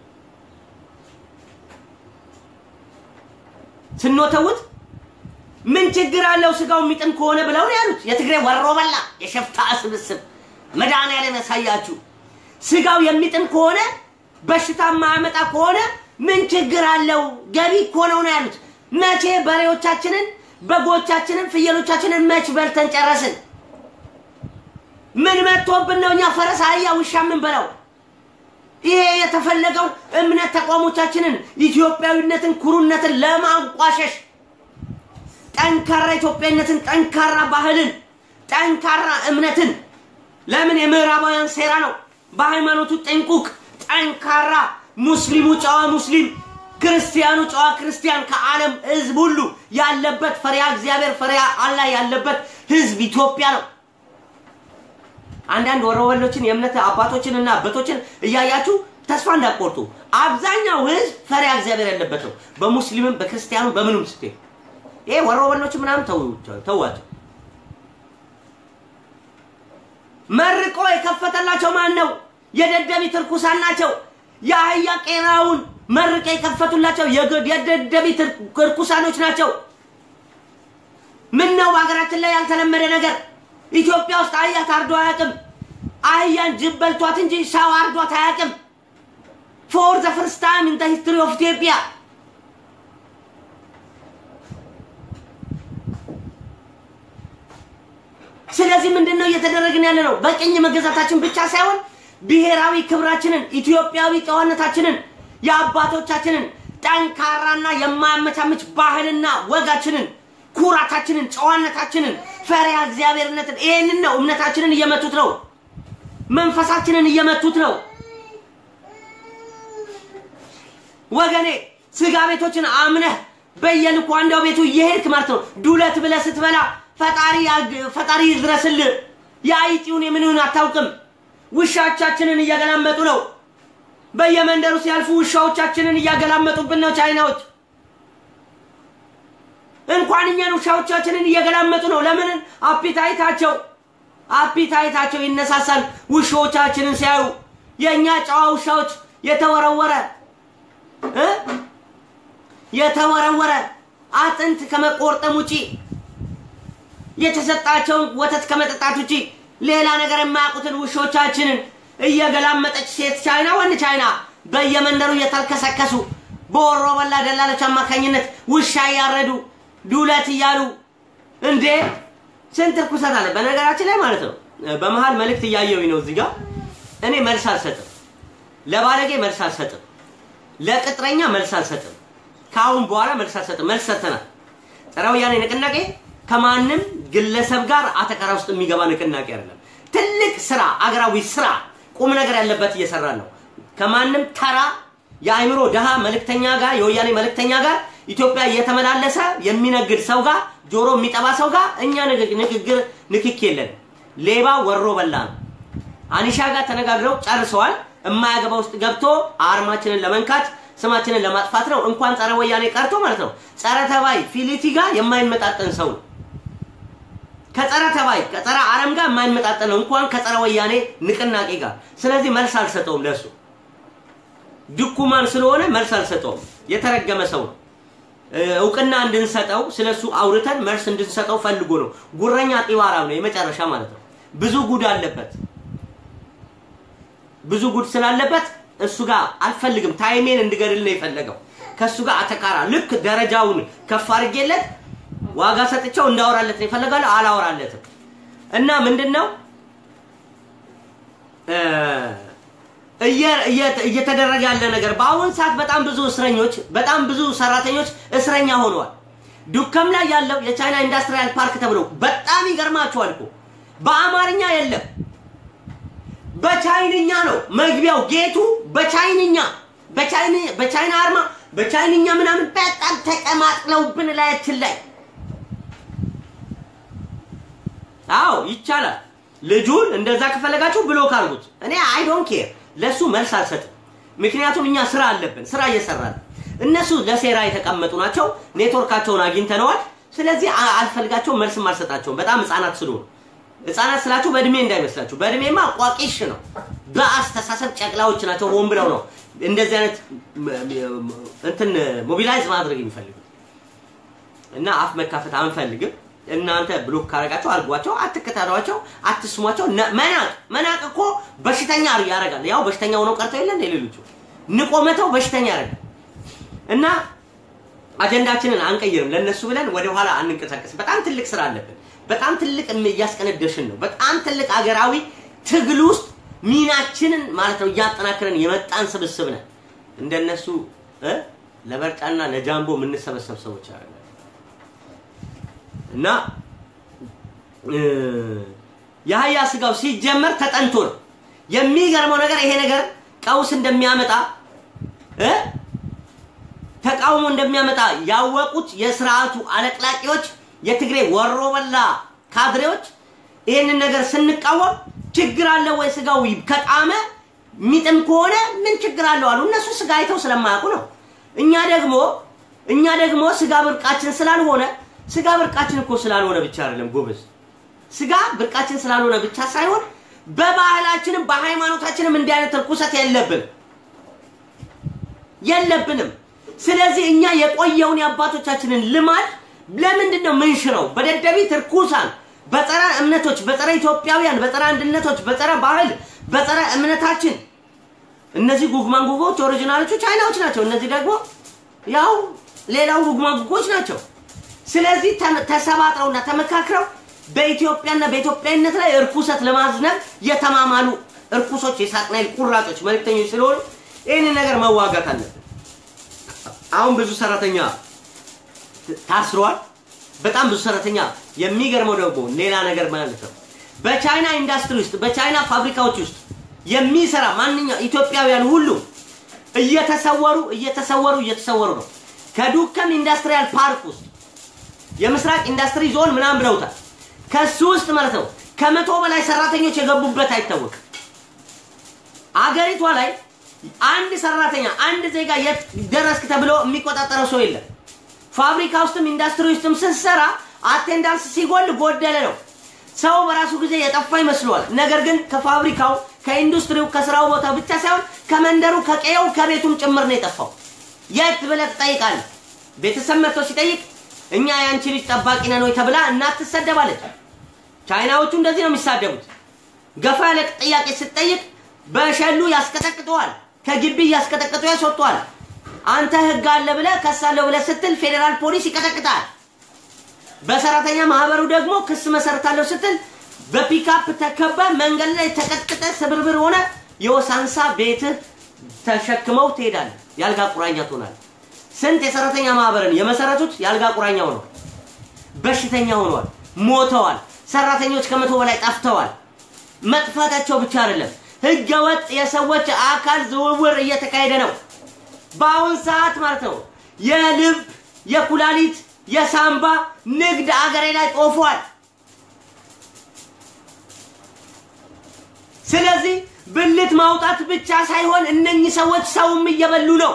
ስንወተውት ምን ችግር አለው ስጋው የሚጥም ከሆነ ብለው ነው ያሉት። የትግሬ ወሮ በላ የሸፍታ ስብስብ መድኃኒዓለም ያሳያችሁ። ስጋው የሚጥም ከሆነ በሽታ የማያመጣ ከሆነ ምን ችግር አለው? ገቢ እኮ ነው ነው ያሉት። መቼ በሬዎቻችንን፣ በጎቻችንን፣ ፍየሎቻችንን መች በልተን ጨረስን? ምን መጥቶብን ነው እኛ ፈረስ፣ አህያ፣ ውሻ ምን በላው? ይሄ የተፈለገው እምነት ተቋሞቻችንን፣ ኢትዮጵያዊነትን፣ ኩሩነትን ለማንቋሸሽ ጠንካራ ኢትዮጵያዊነትን፣ ጠንካራ ባህልን፣ ጠንካራ እምነትን ለምን የምዕራባውያን ሴራ ነው። በሃይማኖቱ ጥንቁቅ ጠንካራ ሙስሊሙ ጨዋ ሙስሊም፣ ክርስቲያኑ ጨዋ ክርስቲያን ከዓለም ህዝብ ሁሉ ያለበት ፈሪሃ እግዚአብሔር ፈሪሃ አላህ ያለበት ህዝብ ኢትዮጵያ ነው። አንዳንድ ወሮበሎችን የእምነት አባቶችንና አባቶችን እያያችሁ ተስፋ እንዳትቆርጡ። አብዛኛው ህዝብ ፈሪሃ እግዚአብሔር ያለበት ነው። በሙስሊምም በክርስቲያኑም በምኑም ስትሄድ ይሄ ወሮበሎች ምናምን ተዋቸው። መርቆ የከፈተላቸው ማን ነው? የደደቢት እርኩሳን ናቸው። የአህያ ቄራውን መርቀ የከፈቱላቸው የደደቢት እርኩሳኖች ናቸው። ምን ነው በሀገራችን ላይ ያልተለመደ ነገር? ኢትዮጵያ ውስጥ አህያ ታርዶ አያውቅም። አህያን ጅብ በልቷት እንጂ ሰው አርዷት አያውቅም። ፎር ዘ ፈርስት ታይም ኢን ዘ ሂስትሪ ኦፍ ኢትዮጵያ ስለዚህ ምንድን ነው እየተደረግን ያለ ነው? በቅኝ መገዛታችን ብቻ ሳይሆን ብሔራዊ ክብራችንን፣ ኢትዮጵያዊ ጨዋነታችንን፣ የአባቶቻችንን ጠንካራና የማያመቻምች ባህልና ወጋችንን፣ ኩራታችንን፣ ጨዋነታችንን፣ ፈሪሃ እግዚአብሔርነትን ይህንን ነው እምነታችንን እየመቱት ነው። መንፈሳችንን እየመቱት ነው። ወገኔ ስጋ ቤቶችን አምነህ በየልኳንዳው ቤቱ እየሄድክ ማለት ነው ዱለት ብለህ ስትበላ ፈጣሪ ፈጣሪ ይድረስልህ። የአይጢውን የምንሆን አታውቅም። ውሻዎቻችንን እያገላመጡ ነው። በየመንደሩ ሲያልፉ ውሻዎቻችንን እያገላመጡብን ነው ቻይናዎች። እንኳን እኛን ውሻዎቻችንን እየገላመጡ ነው። ለምን? አፒታይታቸው አፒታይታቸው ይነሳሳል ውሾቻችንን ሲያዩ። የእኛ ጨዋ ውሻዎች የተወረወረ እ የተወረወረ አጥንት ከመቆርጠም ውጪ የተሰጣቸውን ወተት ከመጠጣት ውጪ ሌላ ነገር የማያውቁትን ውሾቻችንን እየገላመጠች ሴት ቻይና ወንድ ቻይና በየመንደሩ እየተልከሰከሱ በወሮ በላ ደላሎች አማካኝነት ውሻ እያረዱ ዱለት እያሉ እንዴ ስንት ርኩሰት አለ። በነገራችን ላይ ማለት ነው በመሀል መልእክት እያየሁኝ ነው እዚህ ጋር እኔ መልስ አልሰጥም፣ ለባለጌ መልስ አልሰጥም፣ ለቅጥረኛ መልስ አልሰጥም። ከአሁን በኋላ መልስ አልሰጥም። መልስ ሰጥተናል። ጸረ ወያኔ ንቅናቄ ከማንም ግለሰብ ጋር አተካራ ውስጥ የሚገባ ንቅናቄ አይደለም። ትልቅ ስራ፣ አገራዊ ስራ፣ ቁም ነገር ያለበት እየሰራ ነው። ከማንም ተራ የአእምሮ ድሃ መልእክተኛ ጋር የወያኔ መልእክተኛ ጋር ኢትዮጵያ እየተመላለሰ የሚነግድ ሰው ጋር ጆሮ የሚጠባ ሰው ጋር እኛ ንግግር ንክክ የለን። ሌባ ወሮ በላ ነው። አኒሻ ጋር ተነጋግረው ጨርሰዋል። የማያገባ ውስጥ ገብቶ አርማችንን ለመንካት ስማችንን ለማጥፋት ነው። እንኳን ጸረ ወያኔ ቀርቶ ማለት ነው ጸረ ተባይ ፊሊቲ ጋር የማይመጣጠን ሰው ነው። ከጸረ ተባይ ከጸረ አረም ጋር የማይመጣጠን ነው፣ እንኳን ከጸረ ወያኔ ንቅናቄ ጋር። ስለዚህ መልስ አልሰጠውም ለሱ ድኩማን ስለሆነ መልስ አልሰጠውም። የተረገመ ሰው ነው። እውቅና እንድንሰጠው ስለሱ አውርተን መልስ እንድንሰጠው ፈልጎ ነው። ጉረኛ ጢባራም ነው የመጨረሻ ማለት ነው። ብዙ ጉድ አለበት። ብዙ ጉድ ስላለበት እሱ ጋር አልፈልግም። ታይሜን እንድገድል ነው የፈለገው። ከእሱ ጋር አተካራ ልክ ደረጃውን ከፍ አድርጌለት ዋጋ ሰጥቼው እንዳወራለት ነው የፈለጋለሁ። አላወራለትም እና ምንድን ነው እየተደረገ ያለ ነገር በአሁን ሰዓት በጣም ብዙ እስረኞች በጣም ብዙ ሰራተኞች እስረኛ ሆነዋል። ዱከም ላይ ያለው የቻይና ኢንዱስትሪያል ፓርክ ተብሎ በጣም ይገርማቸዋል እኮ በአማርኛ የለም፣ በቻይንኛ ነው መግቢያው ጌቱ በቻይንኛ በቻይና አርማ በቻይንኛ ምናምን በጣም ተቀማጥለውብን ላያችን ላይ አዎ ይቻላል። ልጁን እንደዛ ከፈለጋችሁ ብሎክ አድርጉት። እኔ አይ ዶንት ኬር ለሱ መልስ አልሰጥም። ምክንያቱም እኛ ስራ አለብን፣ ስራ እየሰራን እነሱ ለሴራ የተቀመጡ ናቸው። ኔትወርካቸውን አግኝተነዋል። ስለዚህ አልፈልጋቸውም፣ መልስም አልሰጣቸውም። በጣም ህፃናት ስለሆኑ ህፃናት ስላችሁ በእድሜ እንዳይመስላችሁ። በእድሜማ ቋቂሽ ነው። በአስተሳሰብ ጨቅላዎች ናቸው። ሆን ብለው ነው እንደዚህ አይነት እንትን ሞቢላይዝ ማድረግ የሚፈልጉት እና አፍ መካፈት አንፈልግም። እናንተ ብሎክ ካረጋቸው አድርጓቸው፣ አትከታተሏቸው፣ አትስሟቸው። መናቅ መናቅ እኮ በሽተኛ ያደርጋል። ያው በሽተኛ ሆነው ቀርተው የለ እንደ ሌሎቹ ንቆ መተው በሽተኛ ያደርጋል። እና አጀንዳችንን አንቀይርም። ለነሱ ብለን ወደኋላ አንንቀሳቀስ። በጣም ትልቅ ስራ አለብን። በጣም ትልቅ እያስቀነደሽን ነው። በጣም ትልቅ አገራዊ ትግል ውስጥ ሚናችንን ማለት ነው እያጠናክረን የመጣን ስብስብ ነን። እንደነሱ ለበርጫና ለጃምቦ የምንሰበሰብ ሰዎች አይደለም። እና የአህያ ስጋው ሲጀመር ተጠንቶ ነው። የሚገርመው ነገር ይሄ ነገር ቀውስ እንደሚያመጣ ተቃውሞ እንደሚያመጣ ያወቁት የስርዓቱ አለቅላቂዎች፣ የትግሬ ወሮበላ ካድሬዎች ይህንን ነገር ስንቃወም ችግር አለ ወይ ስጋው ከጣመ ሚጥም ከሆነ ምን ችግር አለው አሉ። እነሱ ስጋ አይተው ስለማያውቁ ነው። እኛ ደግሞ እኛ ደግሞ ስጋ ብርቃችን ስላልሆነ ስጋ ብርቃችን እኮ ስላልሆነ ብቻ አይደለም ጎበዝ፣ ስጋ ብርቃችን ስላልሆነ ብቻ ሳይሆን በባህላችንም በሃይማኖታችንም እንዲህ አይነት ርኩሰት የለብንም የለብንም። ስለዚህ እኛ የቆየውን የአባቶቻችንን ልማድ ለምንድን ነው ምንሽረው? በደደቢት ርኩሳን በጸረ እምነቶች፣ በጸረ ኢትዮጵያውያን፣ በጸረ አንድነቶች፣ በጸረ ባህል፣ በጸረ እምነታችን እነዚህ ጉግማንጉጎች ኦሪጂናሎቹ ቻይናዎች ናቸው። እነዚህ ደግሞ ያው ሌላው ጉግማንጉጎች ናቸው። ስለዚህ ተሰባጥረውና ተመካክረው በኢትዮጵያና በኢትዮጵያዊነት ላይ እርኩሰት ለማዝነብ የተማማሉ እርኩሶች የሳጥናኤል ቁራጮች መልእክተኞች ስለሆኑ ይህንን ነገር መዋጋት አለብን። አሁን ብዙ ሰራተኛ ታስሯል። በጣም ብዙ ሰራተኛ የሚገርመው ደግሞ ሌላ ነገር ማለት ነው በቻይና ኢንዱስትሪ ውስጥ በቻይና ፋብሪካዎች ውስጥ የሚሰራ ማንኛው ኢትዮጵያውያን ሁሉ እየተሰወሩ እየተሰወሩ እየተሰወሩ ነው። ከዱከም ኢንዱስትሪያል ፓርክ ውስጥ የምስራቅ ኢንዱስትሪ ዞን ምናምን ብለውታል። ከሱ ውስጥ ማለት ነው ከመቶ በላይ ሰራተኞች የገቡበት አይታወቅም። አገሪቷ ላይ አንድ ሰራተኛ አንድ ዜጋ የት ደረስክ ተብሎ የሚቆጣጠረው ሰው የለም። ፋብሪካ ውስጥም ኢንዱስትሪ ውስጥም ስትሰራ አቴንዳንስ ሲጎል ጎደለ ነው። ሰው በራሱ ጊዜ የጠፋ ይመስለዋል። ነገር ግን ከፋብሪካው ከኢንዱስትሪው ከስራው ቦታ ብቻ ሳይሆን ከመንደሩ ከቀየው ከቤቱም ጭምር ነው የጠፋው። የት ብለህ ትጠይቃለህ? ቤተሰብ መጥቶ ሲጠይቅ እኛ የአንቺ ልጅ ጠባቂ ነን ወይ ተብላ እናት ትሰደባለች። ቻይናዎቹ እንደዚህ ነው የሚሳደቡት። ገፋ ያለ ጥያቄ ስትጠይቅ በሸሉ ያስቀጠቅጠዋል። ከግቢ እያስቀጠቀጡ ያስወጥተዋል። አንተ ህግ አለ ብለህ ከሳለሁ ብለህ ስትል ፌዴራል ፖሊስ ይቀጠቅጣል። በሰራተኛ ማህበሩ ደግሞ ክስ መሰረታለሁ ስትል በፒካፕ ተከበ መንገድ ላይ ተቀጥቅጠ ስብርብር ሆነ የወሳንሳ ቤትህ ተሸክመው ትሄዳለህ። የአልጋ ቁራኛ ትሆናለህ። ስንት የሰራተኛ ማህበርን የመሰረቱት የአልጋ ቁራኛ ሆነዋል፣ በሽተኛ ሆነዋል፣ ሞተዋል። ሰራተኞች ከመቶ በላይ ጠፍተዋል። መጥፋታቸው ብቻ አይደለም፣ ህገ ወጥ የሰዎች አካል ዝውውር እየተካሄደ ነው። በአሁን ሰዓት ማለት ነው የልብ የኩላሊት የሳምባ ንግድ አገሬ ላይ ጦፏል። ስለዚህ ብልት ማውጣት ብቻ ሳይሆን እነኚህ ሰዎች ሰውም እየበሉ ነው።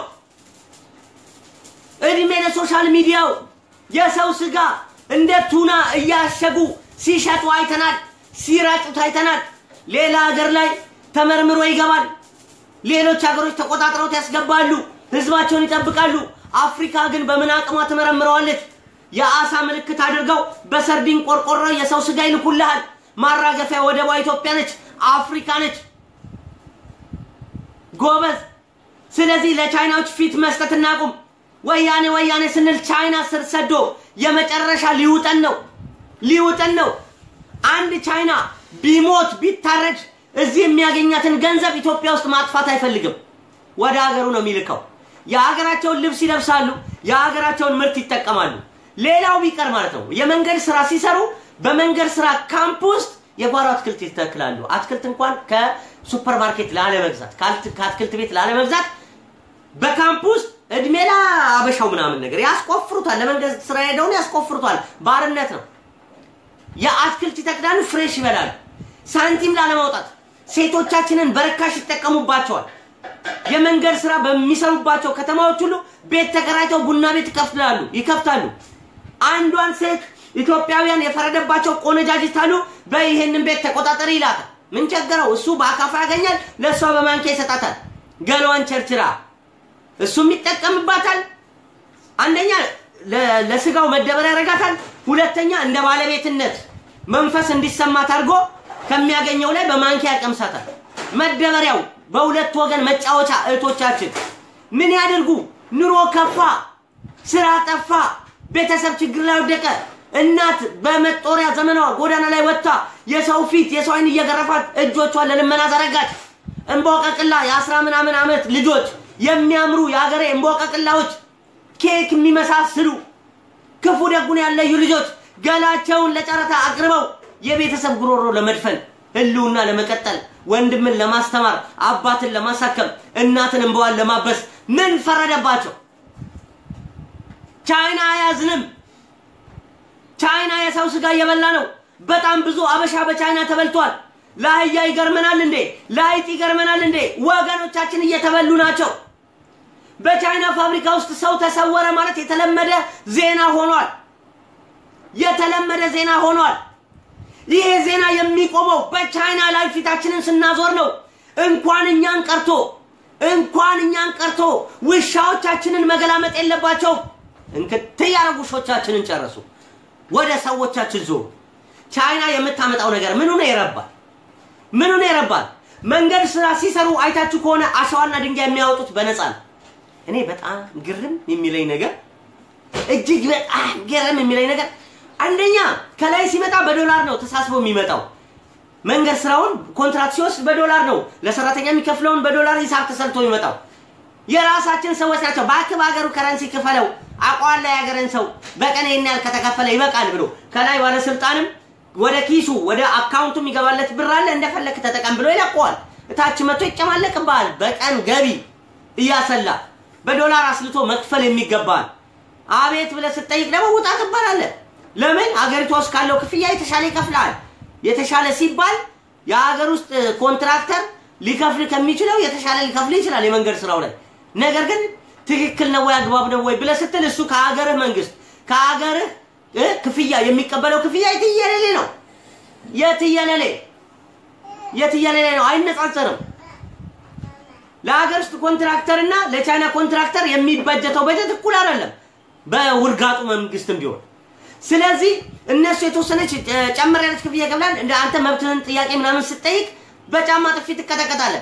እድሜ ለሶሻል ሚዲያው የሰው ስጋ እንደ ቱና እያሸጉ ሲሸጡ አይተናል፣ ሲረጩት አይተናል። ሌላ ሀገር ላይ ተመርምሮ ይገባል። ሌሎች ሀገሮች ተቆጣጥረውት ያስገባሉ። ህዝባቸውን ይጠብቃሉ። አፍሪካ ግን በምን አቅሟ ትመረምረዋለች? የአሳ ምልክት አድርገው በሰርዲን ቆርቆሮ የሰው ስጋ ይልኩልሃል። ማራገፊያ ወደቧ ኢትዮጵያ ነች፣ አፍሪካ ነች። ጎበዝ። ስለዚህ ለቻይናዎች ፊት መስጠት እናቁም። ወያኔ ወያኔ ስንል ቻይና ስር ሰዶ የመጨረሻ ሊውጠን ነው ሊውጠን ነው። አንድ ቻይና ቢሞት ቢታረድ እዚህ የሚያገኛትን ገንዘብ ኢትዮጵያ ውስጥ ማጥፋት አይፈልግም። ወደ ሀገሩ ነው የሚልከው። የሀገራቸውን ልብስ ይለብሳሉ፣ የሀገራቸውን ምርት ይጠቀማሉ። ሌላው ቢቀር ማለት ነው የመንገድ ስራ ሲሰሩ በመንገድ ስራ ካምፕ ውስጥ የጓሮ አትክልት ይተክላሉ። አትክልት እንኳን ከሱፐር ማርኬት ላለመግዛት ከአትክልት ቤት ላለመግዛት በካምፕ ውስጥ እድሜ ለአበሻው ምናምን ነገር ያስቆፍሩታል። ለመንገድ ስራ ሄደውን ያስቆፍሩታል። ባርነት ነው። የአትክልት ይተክላሉ፣ ፍሬሽ ይበላሉ። ሳንቲም ላለማውጣት ሴቶቻችንን በርካሽ ይጠቀሙባቸዋል። የመንገድ ስራ በሚሰሩባቸው ከተማዎች ሁሉ ቤት ተከራይተው ቡና ቤት ይከፍታሉ ይከፍታሉ። አንዷን ሴት ኢትዮጵያውያን የፈረደባቸው ቆነጃጅት አሉ። በይህንን ቤት ተቆጣጠሪ ይላታል። ምን ቸገረው? እሱ በአካፋ ያገኛል፣ ለእሷ በማንኪያ ይሰጣታል። ገሏን ቸርችራ እሱም ይጠቀምባታል። አንደኛ ለስጋው መደበሪያ ያደርጋታል። ሁለተኛ እንደ ባለቤትነት መንፈስ እንዲሰማት አድርጎ ከሚያገኘው ላይ በማንኪያ ያቀምሳታል። መደበሪያው በሁለት ወገን መጫወቻ እህቶቻችን ምን ያደርጉ? ኑሮ ከፋ፣ ስራ ጠፋ፣ ቤተሰብ ችግር ላይ ወደቀ። እናት በመጦሪያ ዘመኗ ጎዳና ላይ ወጥታ የሰው ፊት የሰው አይን እየገረፋት እጆቿን ለልመና ዘረጋች። እንቦቀቅላ የአስራ ምናምን ዓመት ልጆች የሚያምሩ የሀገሬ እንቦቀቅላዎች ኬክ የሚመሳስሉ ክፉ ደጉን ያለዩ ልጆች ገላቸውን ለጨረታ አቅርበው የቤተሰብ ጉሮሮ ለመድፈን ህልውና ለመቀጠል ወንድምን ለማስተማር አባትን ለማሳከም እናትን እንበዋን ለማበስ ምን ፈረደባቸው? ቻይና አያዝንም። ቻይና የሰው ስጋ እየበላ ነው። በጣም ብዙ አበሻ በቻይና ተበልቷል። ለአህያ ይገርመናል እንዴ? ለአይጥ ይገርመናል እንዴ? ወገኖቻችን እየተበሉ ናቸው። በቻይና ፋብሪካ ውስጥ ሰው ተሰወረ ማለት የተለመደ ዜና ሆኗል። የተለመደ ዜና ሆኗል። ይሄ ዜና የሚቆመው በቻይና ላይ ፊታችንን ስናዞር ነው። እንኳን እኛን ቀርቶ እንኳን እኛን ቀርቶ ውሻዎቻችንን መገላመጥ የለባቸውም። እንክት ያረጉ ውሾቻችንን ጨረሱ። ወደ ሰዎቻችን ዞሩ። ቻይና የምታመጣው ነገር ምኑ ነው ይረባል? ምኑ ነው ይረባል? መንገድ ስራ ሲሰሩ አይታችሁ ከሆነ አሸዋና ድንጋይ የሚያወጡት በነፃ ነው። እኔ በጣም ግርም የሚለኝ ነገር እጅግ በጣም ግርም የሚለኝ ነገር አንደኛ ከላይ ሲመጣ በዶላር ነው ተሳስቦ የሚመጣው። መንገድ ስራውን ኮንትራክት ሲወስድ በዶላር ነው። ለሰራተኛ የሚከፍለውን በዶላር ሂሳብ ተሰርቶ የሚመጣው የራሳችን ሰዎች ናቸው። እባክህ በሀገሩ ከረንሲ ክፈለው አቋላ የሀገርን ሰው በቀን ይህን ያህል ከተከፈለ ይበቃል ብሎ ከላይ ባለስልጣንም ወደ ኪሱ ወደ አካውንቱ የሚገባለት ብር አለ እንደፈለክ ተጠቀም ብሎ ይለቀዋል። እታች መጥቶ ይጨማለቅብሃል። በቀን ገቢ እያሰላ በዶላር አስልቶ መክፈል የሚገባል። አቤት ብለህ ስትጠይቅ ደግሞ ውጣ ትባላለህ። ለምን ሀገሪቷ ውስጥ ካለው ክፍያ የተሻለ ይከፍላል። የተሻለ ሲባል የሀገር ውስጥ ኮንትራክተር ሊከፍል ከሚችለው የተሻለ ሊከፍል ይችላል የመንገድ ስራው ላይ። ነገር ግን ትክክል ነው ወይ አግባብ ነው ወይ ብለህ ስትል እሱ ከሀገርህ መንግስት ከሀገርህ ክፍያ የሚቀበለው ክፍያ የትየለሌ ነው። የትየለሌ የትየለሌ ነው፣ አይነጻጸርም። ለሀገር ውስጥ ኮንትራክተር እና ለቻይና ኮንትራክተር የሚበጀተው በጀት እኩል አይደለም፣ በውርጋጡ መንግስትም ቢሆን ስለዚህ እነሱ የተወሰነች ጨምር ያለች ክፍያ ይከፍላል። እንደ አንተ መብትህን ጥያቄ ምናምን ስትጠይቅ በጫማ ጥፊ ትቀጠቀጣለህ።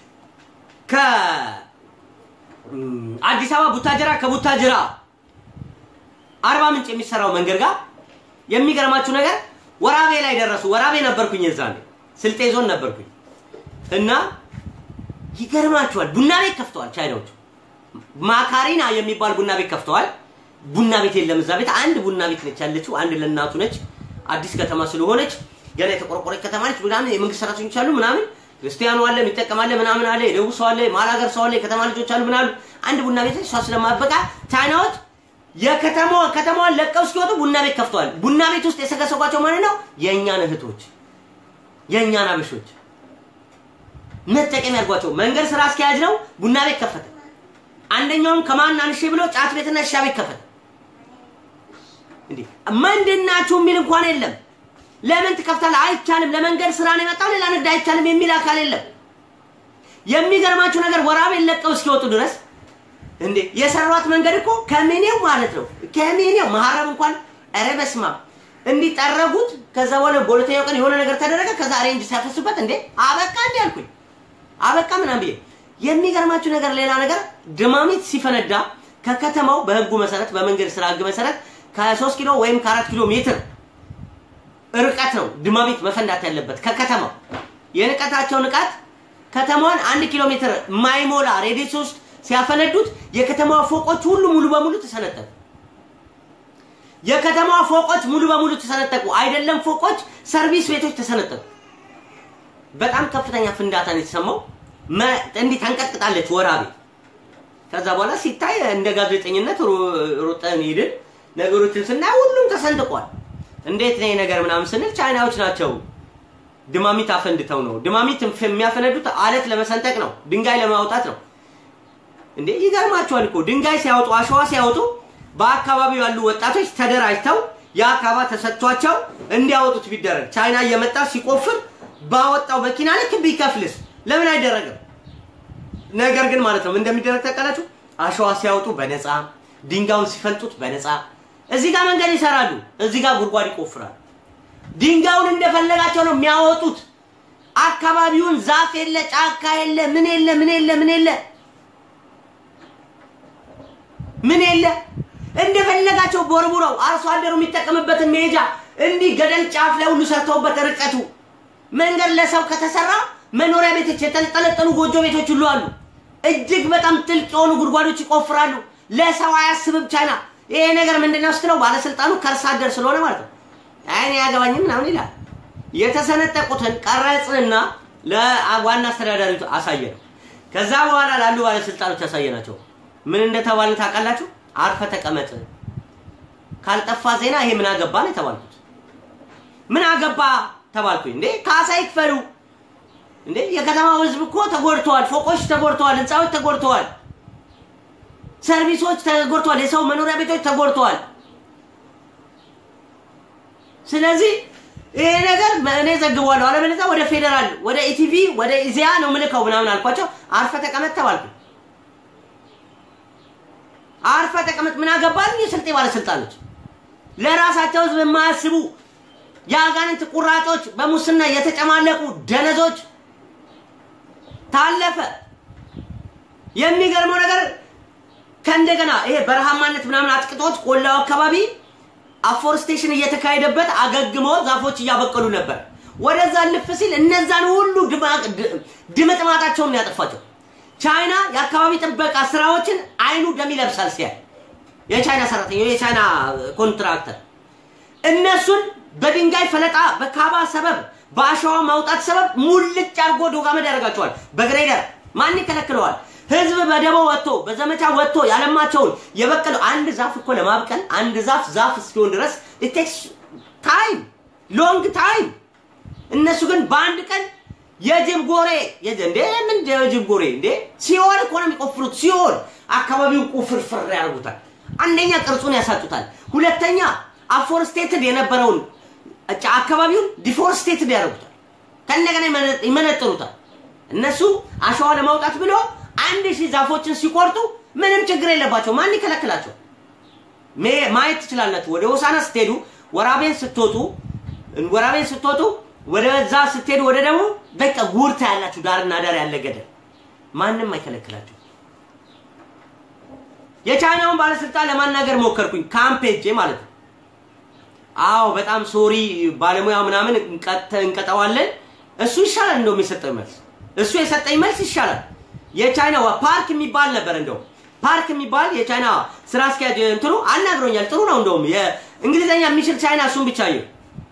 ከአዲስ አበባ ቡታጅራ፣ ከቡታጅራ አርባ ምንጭ የሚሰራው መንገድ ጋር የሚገርማችሁ ነገር ወራቤ ላይ ደረሱ። ወራቤ ነበርኩኝ የዛኔ ስልጤ ዞን ነበርኩኝ እና ይገርማችኋል፣ ቡና ቤት ከፍተዋል ቻይናዎቹ። ማካሪና የሚባል ቡና ቤት ከፍተዋል። ቡና ቤት የለም እዛ ቤት። አንድ ቡና ቤት ነች ያለችው፣ አንድ ለእናቱ ነች። አዲስ ከተማ ስለሆነች ገና የተቆረቆረች ከተማ ነች። ምናምን የመንግስት ሰራተኞች አሉ ምናምን፣ ክርስቲያኑ አለ የሚጠቀማለ ምናምን አለ፣ የደቡብ ሰው አለ፣ የመሀል ሀገር ሰው አለ፣ የከተማ ልጆች አሉ ምናሉ። አንድ ቡና ቤት ነች። እሷ ስለማበቃ ቻይናዎች የከተማዋ ከተማዋን ለቀው እስኪወጡ ቡና ቤት ከፍተዋል። ቡና ቤት ውስጥ የሰገሰጓቸው ማለት ነው የእኛን እህቶች የእኛን አበሾች መጠቀም ያድርጓቸው። መንገድ ስራ አስኪያጅ ነው፣ ቡና ቤት ከፈተ። አንደኛውም ከማን አንሼ ብሎ ጫት ቤትና ሻ ቤት ከፈተ። እንዴ ምንድን ናችሁ የሚል እንኳን የለም። ለምን ትከፍታለህ? አይቻልም። ለመንገድ ስራ ነው የመጣው ሌላ ንግድ አይቻልም የሚል አካል የለም። የሚገርማችሁ ነገር ወራቤን ለቀው እስኪወጡ ድረስ እንዴ የሰሯት መንገድ እኮ ከሜኔው ማለት ነው ከሜኔው መሀረብ እንኳን ኧረ በስመ አብ እንዲጠረጉት ከዛ በኋላ በሁለተኛው ቀን የሆነ ነገር ተደረገ። ከዛ ሬንጅ ሲያፈሱበት እንዴ አበቃ እንዲ አልኩኝ። አበቃ ምናምን ብዬ የሚገርማችሁ ነገር ሌላ ነገር ድማሚት ሲፈነዳ ከከተማው በህጉ መሰረት በመንገድ ስራ ህግ መሰረት ከሶስት ኪሎ ወይም ከአራት ኪሎ ሜትር ርቀት ነው ድማሚት መፈንዳት ያለበት ከከተማው የንቀታቸው ንቃት ከተማዋን አንድ ኪሎ ሜትር ማይሞላ ሬዲስ ውስጥ ሲያፈነዱት የከተማዋ ፎቆች ሁሉ ሙሉ በሙሉ ተሰነጠቁ። የከተማዋ ፎቆች ሙሉ በሙሉ ተሰነጠቁ። አይደለም ፎቆች፣ ሰርቪስ ቤቶች ተሰነጠቁ። በጣም ከፍተኛ ፍንዳታ ነው የተሰማው። እንዲህ ተንቀጥቅጣለች ወራቤ። ከዛ በኋላ ሲታይ እንደ ጋዜጠኝነት ሩጠን ሄድን። ነገሮችን ስናይ ሁሉም ተሰንጥቋል። እንዴት ነው ነገር ምናምን ስንል ቻይናዎች ናቸው ድማሚት አፈንድተው ነው። ድማሚት የሚያፈነዱት አለት ለመሰንጠቅ ነው፣ ድንጋይ ለማውጣት ነው። እንዴ ይገርማቸዋል እኮ ድንጋይ ሲያወጡ አሸዋ ሲያወጡ በአካባቢው ያሉ ወጣቶች ተደራጅተው የአካባ ተሰጥቷቸው እንዲያወጡት ቢደረግ ቻይና እየመጣ ሲቆፍር ባወጣው መኪና ልክ ቢከፍልስ ለምን አይደረግም? ነገር ግን ማለት ነው እንደሚደረግ ታውቃላችሁ። አሸዋ ሲያወጡ በነፃ ድንጋዩን ሲፈልጡት በነፃ እዚህ ጋር መንገድ ይሰራሉ፣ እዚህ ጋር ጉድጓድ ይቆፍራሉ። ድንጋዩን እንደፈለጋቸው ነው የሚያወጡት። አካባቢውን ዛፍ የለ፣ ጫካ የለ፣ ምን የለ፣ ምን የለ፣ ምን የለ፣ ምን የለ እንደፈለጋቸው ቦርቡረው አርሶ አደሩ የሚጠቀምበትን መሄጃ እንዲህ ገደል ጫፍ ላይ ሁሉ ሰርተውበት ርቀቱ መንገድ ለሰው ከተሰራ መኖሪያ ቤቶች የተንጠለጠሉ ጎጆ ቤቶች ሁሉ አሉ። እጅግ በጣም ጥልቅ የሆኑ ጉድጓዶች ይቆፍራሉ። ለሰው አያስብም ቻይና። ይሄ ነገር ምንድነው ስትለው ባለስልጣኑ ከርሳ አደር ስለሆነ ማለት ነው። አይኔ ያገባኝም ምናምን ይላል። የተሰነጠቁትን ቀረጽንና ለዋና አስተዳዳሪቱ አሳየ ነው። ከዛ በኋላ ላሉ ባለስልጣኖች ያሳየናቸው ምን እንደተባልን ታውቃላችሁ? አርፈ ተቀመጥ፣ ካልጠፋ ዜና ይሄ ምን አገባ ነው የተባልኩት። ምን አገባ ተባልኩኝ። እንዴ ካሳ ይክፈሉ እንዴ! የከተማው ህዝብ እኮ ተጎድተዋል። ፎቆች ተጎድተዋል። ህንፃዎች ተጎድተዋል። ሰርቪሶች ተጎድተዋል። የሰው መኖሪያ ቤቶች ተጎድተዋል። ስለዚህ ይሄ ነገር እኔ ዘግቧለሁ፣ አለበለዚያ ወደ ፌዴራል ወደ ኢቲቪ ወደ ኢዜአ ነው ምልከው ምናምን አልኳቸው። አርፈ ተቀመጥ ተባልኩ። አርፈ ተቀመጥ ምን አገባኝ? የስልጤ ባለስልጣኖች ለራሳቸው ህዝብ የማያስቡ የአጋንንት ቁራጮች፣ በሙስና የተጨማለቁ ደነዞች ታለፈ። የሚገርመው ነገር ከእንደገና ይሄ በረሃማነት ምናምን አጥቅጦት ቆላው አካባቢ አፎርስቴሽን እየተካሄደበት አገግሞ ዛፎች እያበቀሉ ነበር። ወደዛ ልፍ ሲል እነዛን ሁሉ ድምጥማጣቸውን ያጠፋቸው። ቻይና የአካባቢ ጥበቃ ስራዎችን አይኑ ደም ይለብሳል ሲያይ የቻይና ሰራተኛ የቻይና ኮንትራክተር እነሱን በድንጋይ ፈለጣ በካባ ሰበብ በአሸዋ ማውጣት ሰበብ ሙልጭ አድርጎ ዶጋመድ ያደርጋቸዋል። በግሬደር ማን ይከለክለዋል? ህዝብ በደቦ ወጥቶ በዘመቻ ወጥቶ ያለማቸውን የበቀለው አንድ ዛፍ እኮ ለማብቀል አንድ ዛፍ ዛፍ እስኪሆን ድረስ ኢቴክስ ታይም ሎንግ ታይም። እነሱ ግን በአንድ ቀን የጅብ ጎሬ እንዴ ምን የጅብ ጎሬ እንዴ ሲኦል እኮ ነው የሚቆፍሩት። ሲኦል አካባቢውን ቁፍርፍር ያደርጉታል። አንደኛ ቅርጹን ያሳጡታል። ሁለተኛ አፎርስቴትድ የነበረውን አካባቢውን ዲፎርስቴትድ ያደርጉታል። ከእንደገና ይመነጥሩታል። እነሱ አሸዋ ለማውጣት ብሎ አንድ ሺህ ዛፎችን ሲቆርጡ ምንም ችግር የለባቸው። ማን ይከለክላቸው? ማየት ትችላላችሁ። ወደ ሆሳና ስትሄዱ፣ ወራቤን ስትወጡ ወራቤን ስትወጡ ወደ ዛ ስትሄዱ ወደ ደግሞ በቃ ጉርታ ያላችሁ ዳርና ዳር ያለ ገደል ማንም አይከለክላችሁ። የቻይናውን ባለስልጣን ለማናገር ሞከርኩኝ፣ ካምፕ ሄጄ ማለት ነው። አዎ በጣም ሶሪ ባለሙያ ምናምን እንቀጠዋለን። እሱ ይሻላል እንደውም የሰጠኝ መልስ እሱ የሰጠኝ መልስ ይሻላል። የቻይና ፓርክ የሚባል ነበር እንደው ፓርክ የሚባል የቻይና ስራ አስኪያጅ እንትኑ አናግሮኛል። ጥሩ ነው እንደውም የእንግሊዝኛ የሚችል ቻይና እሱን ብቻ ይሁ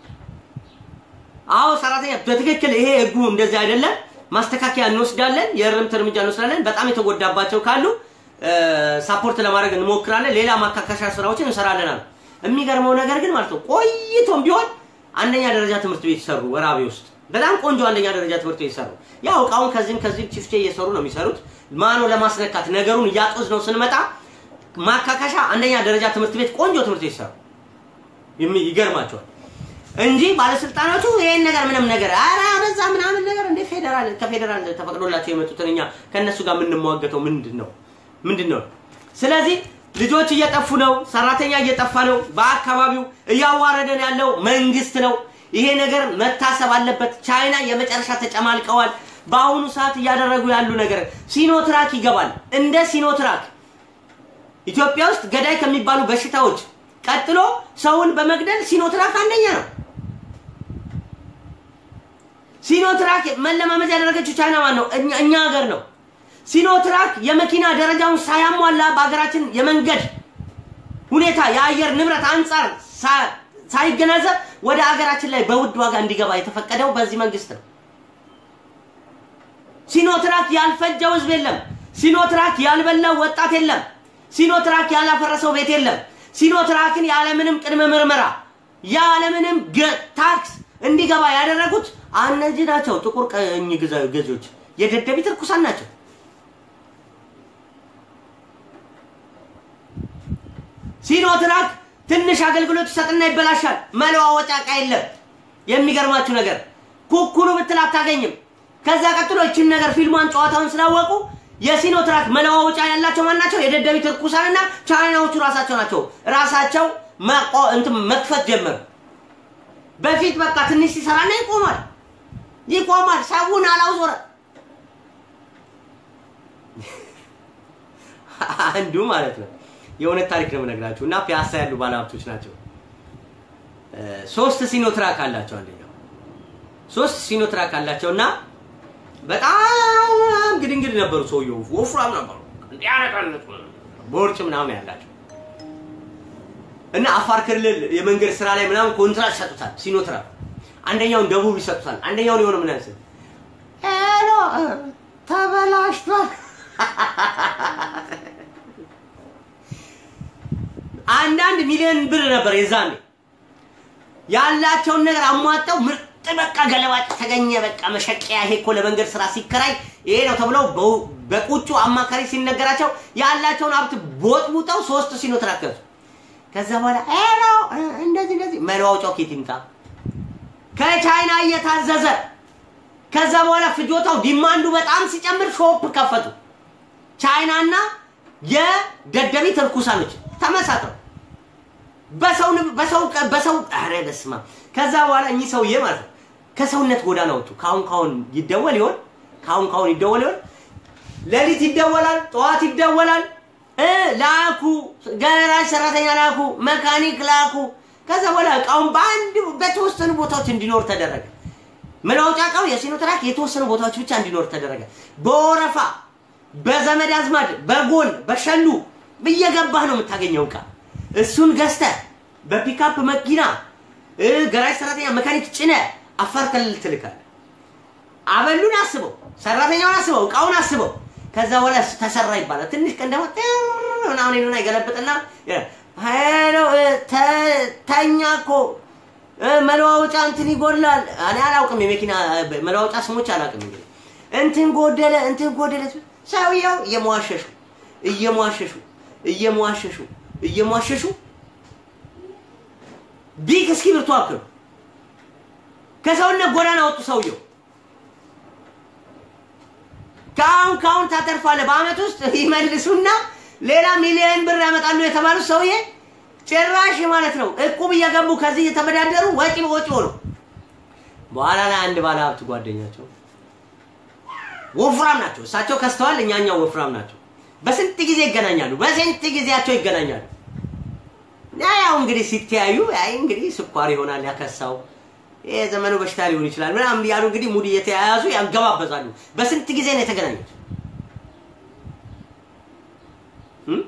አዎ ሰራተኛ በትክክል ይሄ ህጉ እንደዚህ አይደለም፣ ማስተካከያ እንወስዳለን፣ የእርምት እርምጃ እንወስዳለን። በጣም የተጎዳባቸው ካሉ ሳፖርት ለማድረግ እንሞክራለን፣ ሌላ ማካካሻ ስራዎችን እንሰራለን አሉ። የሚገርመው ነገር ግን ማለት ነው ቆይቶም ቢሆን አንደኛ ደረጃ ትምህርት ቤት ሰሩ ወራቤ ውስጥ በጣም ቆንጆ አንደኛ ደረጃ ትምህርት ቤት ሰሩ። ያው እቃውን ከዚህም ከዚህም ቺፍቼ እየሰሩ ነው የሚሰሩት። ማኖ ለማስነካት ነገሩን እያጦዝ ነው ስንመጣ ማካካሻ አንደኛ ደረጃ ትምህርት ቤት ቆንጆ ትምህርት ቤት ሰሩ። ይገርማቸዋል እንጂ ባለስልጣናቱ ይሄን ነገር ምንም ነገር ኧረ በዛ ምናምን ነገር እንደ ፌዴራል ከፌዴራል ተፈቅዶላቸው የመጡትን እኛ ከእነሱ ጋር የምንሟገተው ምንድን ነው ምንድን ነው? ስለዚህ ልጆች እየጠፉ ነው፣ ሰራተኛ እየጠፋ ነው። በአካባቢው እያዋረደን ያለው መንግስት ነው። ይሄ ነገር መታሰብ አለበት። ቻይና የመጨረሻ ተጨማልቀዋል። በአሁኑ ሰዓት እያደረጉ ያሉ ነገር ሲኖትራክ ይገባል። እንደ ሲኖትራክ ኢትዮጵያ ውስጥ ገዳይ ከሚባሉ በሽታዎች ቀጥሎ ሰውን በመግደል ሲኖትራክ አንደኛ ነው። ሲኖትራክ መለማመድ ያደረገችው ቻይና ማን ነው? እኛ እኛ ሀገር ነው። ሲኖትራክ የመኪና ደረጃውን ሳያሟላ በሀገራችን የመንገድ ሁኔታ የአየር ንብረት አንጻር ሳ- ሳይገናዘብ ወደ ሀገራችን ላይ በውድ ዋጋ እንዲገባ የተፈቀደው በዚህ መንግስት ነው። ሲኖትራክ ያልፈጀው ህዝብ የለም። ሲኖትራክ ያልበላው ወጣት የለም። ሲኖትራክ ያላፈረሰው ቤት የለም። ሲኖትራክን ያለምንም ቅድመ ምርመራ ያለምንም ገ- ታክስ እንዲገባ ያደረጉት እነዚህ ናቸው። ጥቁር ቀኝ ግዛ- ገዢዎች የደደቢት እርኩሳን ናቸው። ሲኖትራክ ትንሽ አገልግሎት ይሰጥና ይበላሻል። መለዋወጫ እቃ የለም። የሚገርማችሁ ነገር ኩኩሉ ብትል አታገኝም። ከዛ ቀጥሎ ይችን ነገር ፊልሟን ጨዋታውን ስላወቁ የሲኖትራክ መለዋወጫ ያላቸው ማን ናቸው? የደደቢት እርኩሳንና ቻይናዎቹ ራሳቸው ናቸው። ራሳቸው መቆ- እንትን መክፈት ጀመሩ። በፊት በቃ ትንሽ ሲሰራና ይቆማል ይቆማል። ሰውን አላውዞረ አንዱ ማለት ነው። የእውነት ታሪክ ነው የምነግራችሁ እና ፒያሳ ያሉ ባለሀብቶች ናቸው። እ፣ ሶስት ሲኖትራክ አላቸው። አንደኛው ሶስት ሲኖትራክ አላቸው እና በጣም ግድ እንግዲህ ነበሩ። ሰውየው ወፍራም ነበሩ። እንዲያነቃነጡ ቦርጭ ምናምን ያላቸው እና አፋር ክልል የመንገድ ስራ ላይ ምናምን ኮንትራት ይሰጡታል። ሲኖትራክ አንደኛውን ደቡብ ይሰጡታል። አንደኛውን የሆነ ምን ያስል ሄሎ ተበላሽቷል። አንዳንድ ሚሊዮን ብር ነበር የዛኔ ያላቸውን ነገር አሟጠው ምርጥ በቃ ገለባጭ ተገኘ። በቃ መሸቀያ ይሄ እኮ ለመንገድ ስራ ሲከራይ ይሄ ነው ተብለው በው- በቁጩ አማካሪ ሲነገራቸው ያላቸውን ሀብት ቦጥቡጠው ሶስት ሲኖትራክ ገዙ። ከዛ በኋላ ሄሎ እንደዚህ እንደዚህ መለዋወጫው ኬት ይምጣ ከቻይና እየታዘዘ ከዛ በኋላ ፍጆታው ዲማንዱ በጣም ሲጨምር ሾፕ ከፈቱ። ቻይናና የደደቢት እርኩሳኖች ተመሳጥረው በሰው ንብ- በሰው ቀ- በሰው ኧረ በስመ አብ። ከዛ በኋላ እኚህ ሰውዬ ማለት ነው ከሰውነት ጎዳና ወጡ። ካሁን ካሁን ይደወል ይሆን? ካሁን ካሁን ይደወል ይሆን? ሌሊት ይደወላል፣ ጠዋት ይደወላል። እ ላኩ፣ ገራጅ ሰራተኛ ላኩ፣ መካኒክ ላኩ። ከዛ በኋላ እቃውን በአንድ በተወሰኑ ቦታዎች እንዲኖር ተደረገ። መለዋወጫ እቃው የሲኖትራክ የተወሰኑ ቦታዎች ብቻ እንዲኖር ተደረገ። በወረፋ በዘመድ አዝማድ በጎን በሸሉ እየገባህ ነው የምታገኘው እቃ። እሱን ገዝተህ በፒካፕ መኪና እ ገራጅ ሰራተኛ መካኒክ ጭነ አፋር ክልል ትልካለህ። አበሉን አስበው፣ ሰራተኛውን አስበው፣ እቃውን አስበው። ከዛ በኋላ ተሰራ ይባላል። ትንሽ ቀን ደግሞ ጥር ምናምን ይሉና ይገለብጥና ሄሎ እ፣ ተ- ተኛ እኮ እ፣ መለዋወጫ እንትን ይጎድላል። እኔ አላውቅም፣ የመኪና እ፣ መለዋወጫ ስሞች አላውቅም። እንግዲህ እንትን ጎደለ፣ እንትን ጎደለ። ሰውየው እየሟሸሹ እየሟሸሹ እየሟሸሹ እየሟሸሹ ቢክ እስክሪብቶ አክሉ ከሰውነት ጎዳና ወጡ። ሰውየው ከአሁን ከአሁን ታተርፋለህ። በአመት ውስጥ ይመልሱና ሌላ ሚሊዮን ብር ያመጣሉ የተባሉት ሰውዬ ጭራሽ ማለት ነው እቁብ እየገቡ ከዚህ እየተበዳደሩ ወጪ በወጪ ሆኑ። በኋላ ላይ አንድ ባለ ሀብት ጓደኛቸው ወፍራም ናቸው። እሳቸው ከስተዋል፣ እኛኛው ወፍራም ናቸው። በስንት ጊዜ ይገናኛሉ፣ በስንት ጊዜያቸው ይገናኛሉ። እና ያው እንግዲህ ሲተያዩ አይ እንግዲህ ስኳር ይሆናል ያከሳው ይሄ ዘመኑ በሽታ ሊሆን ይችላል ምናምን ያሉ እንግዲህ ሙድ እየተያያዙ ያገባበዛሉ። በስንት ጊዜ ነው የተገናኙት? እም?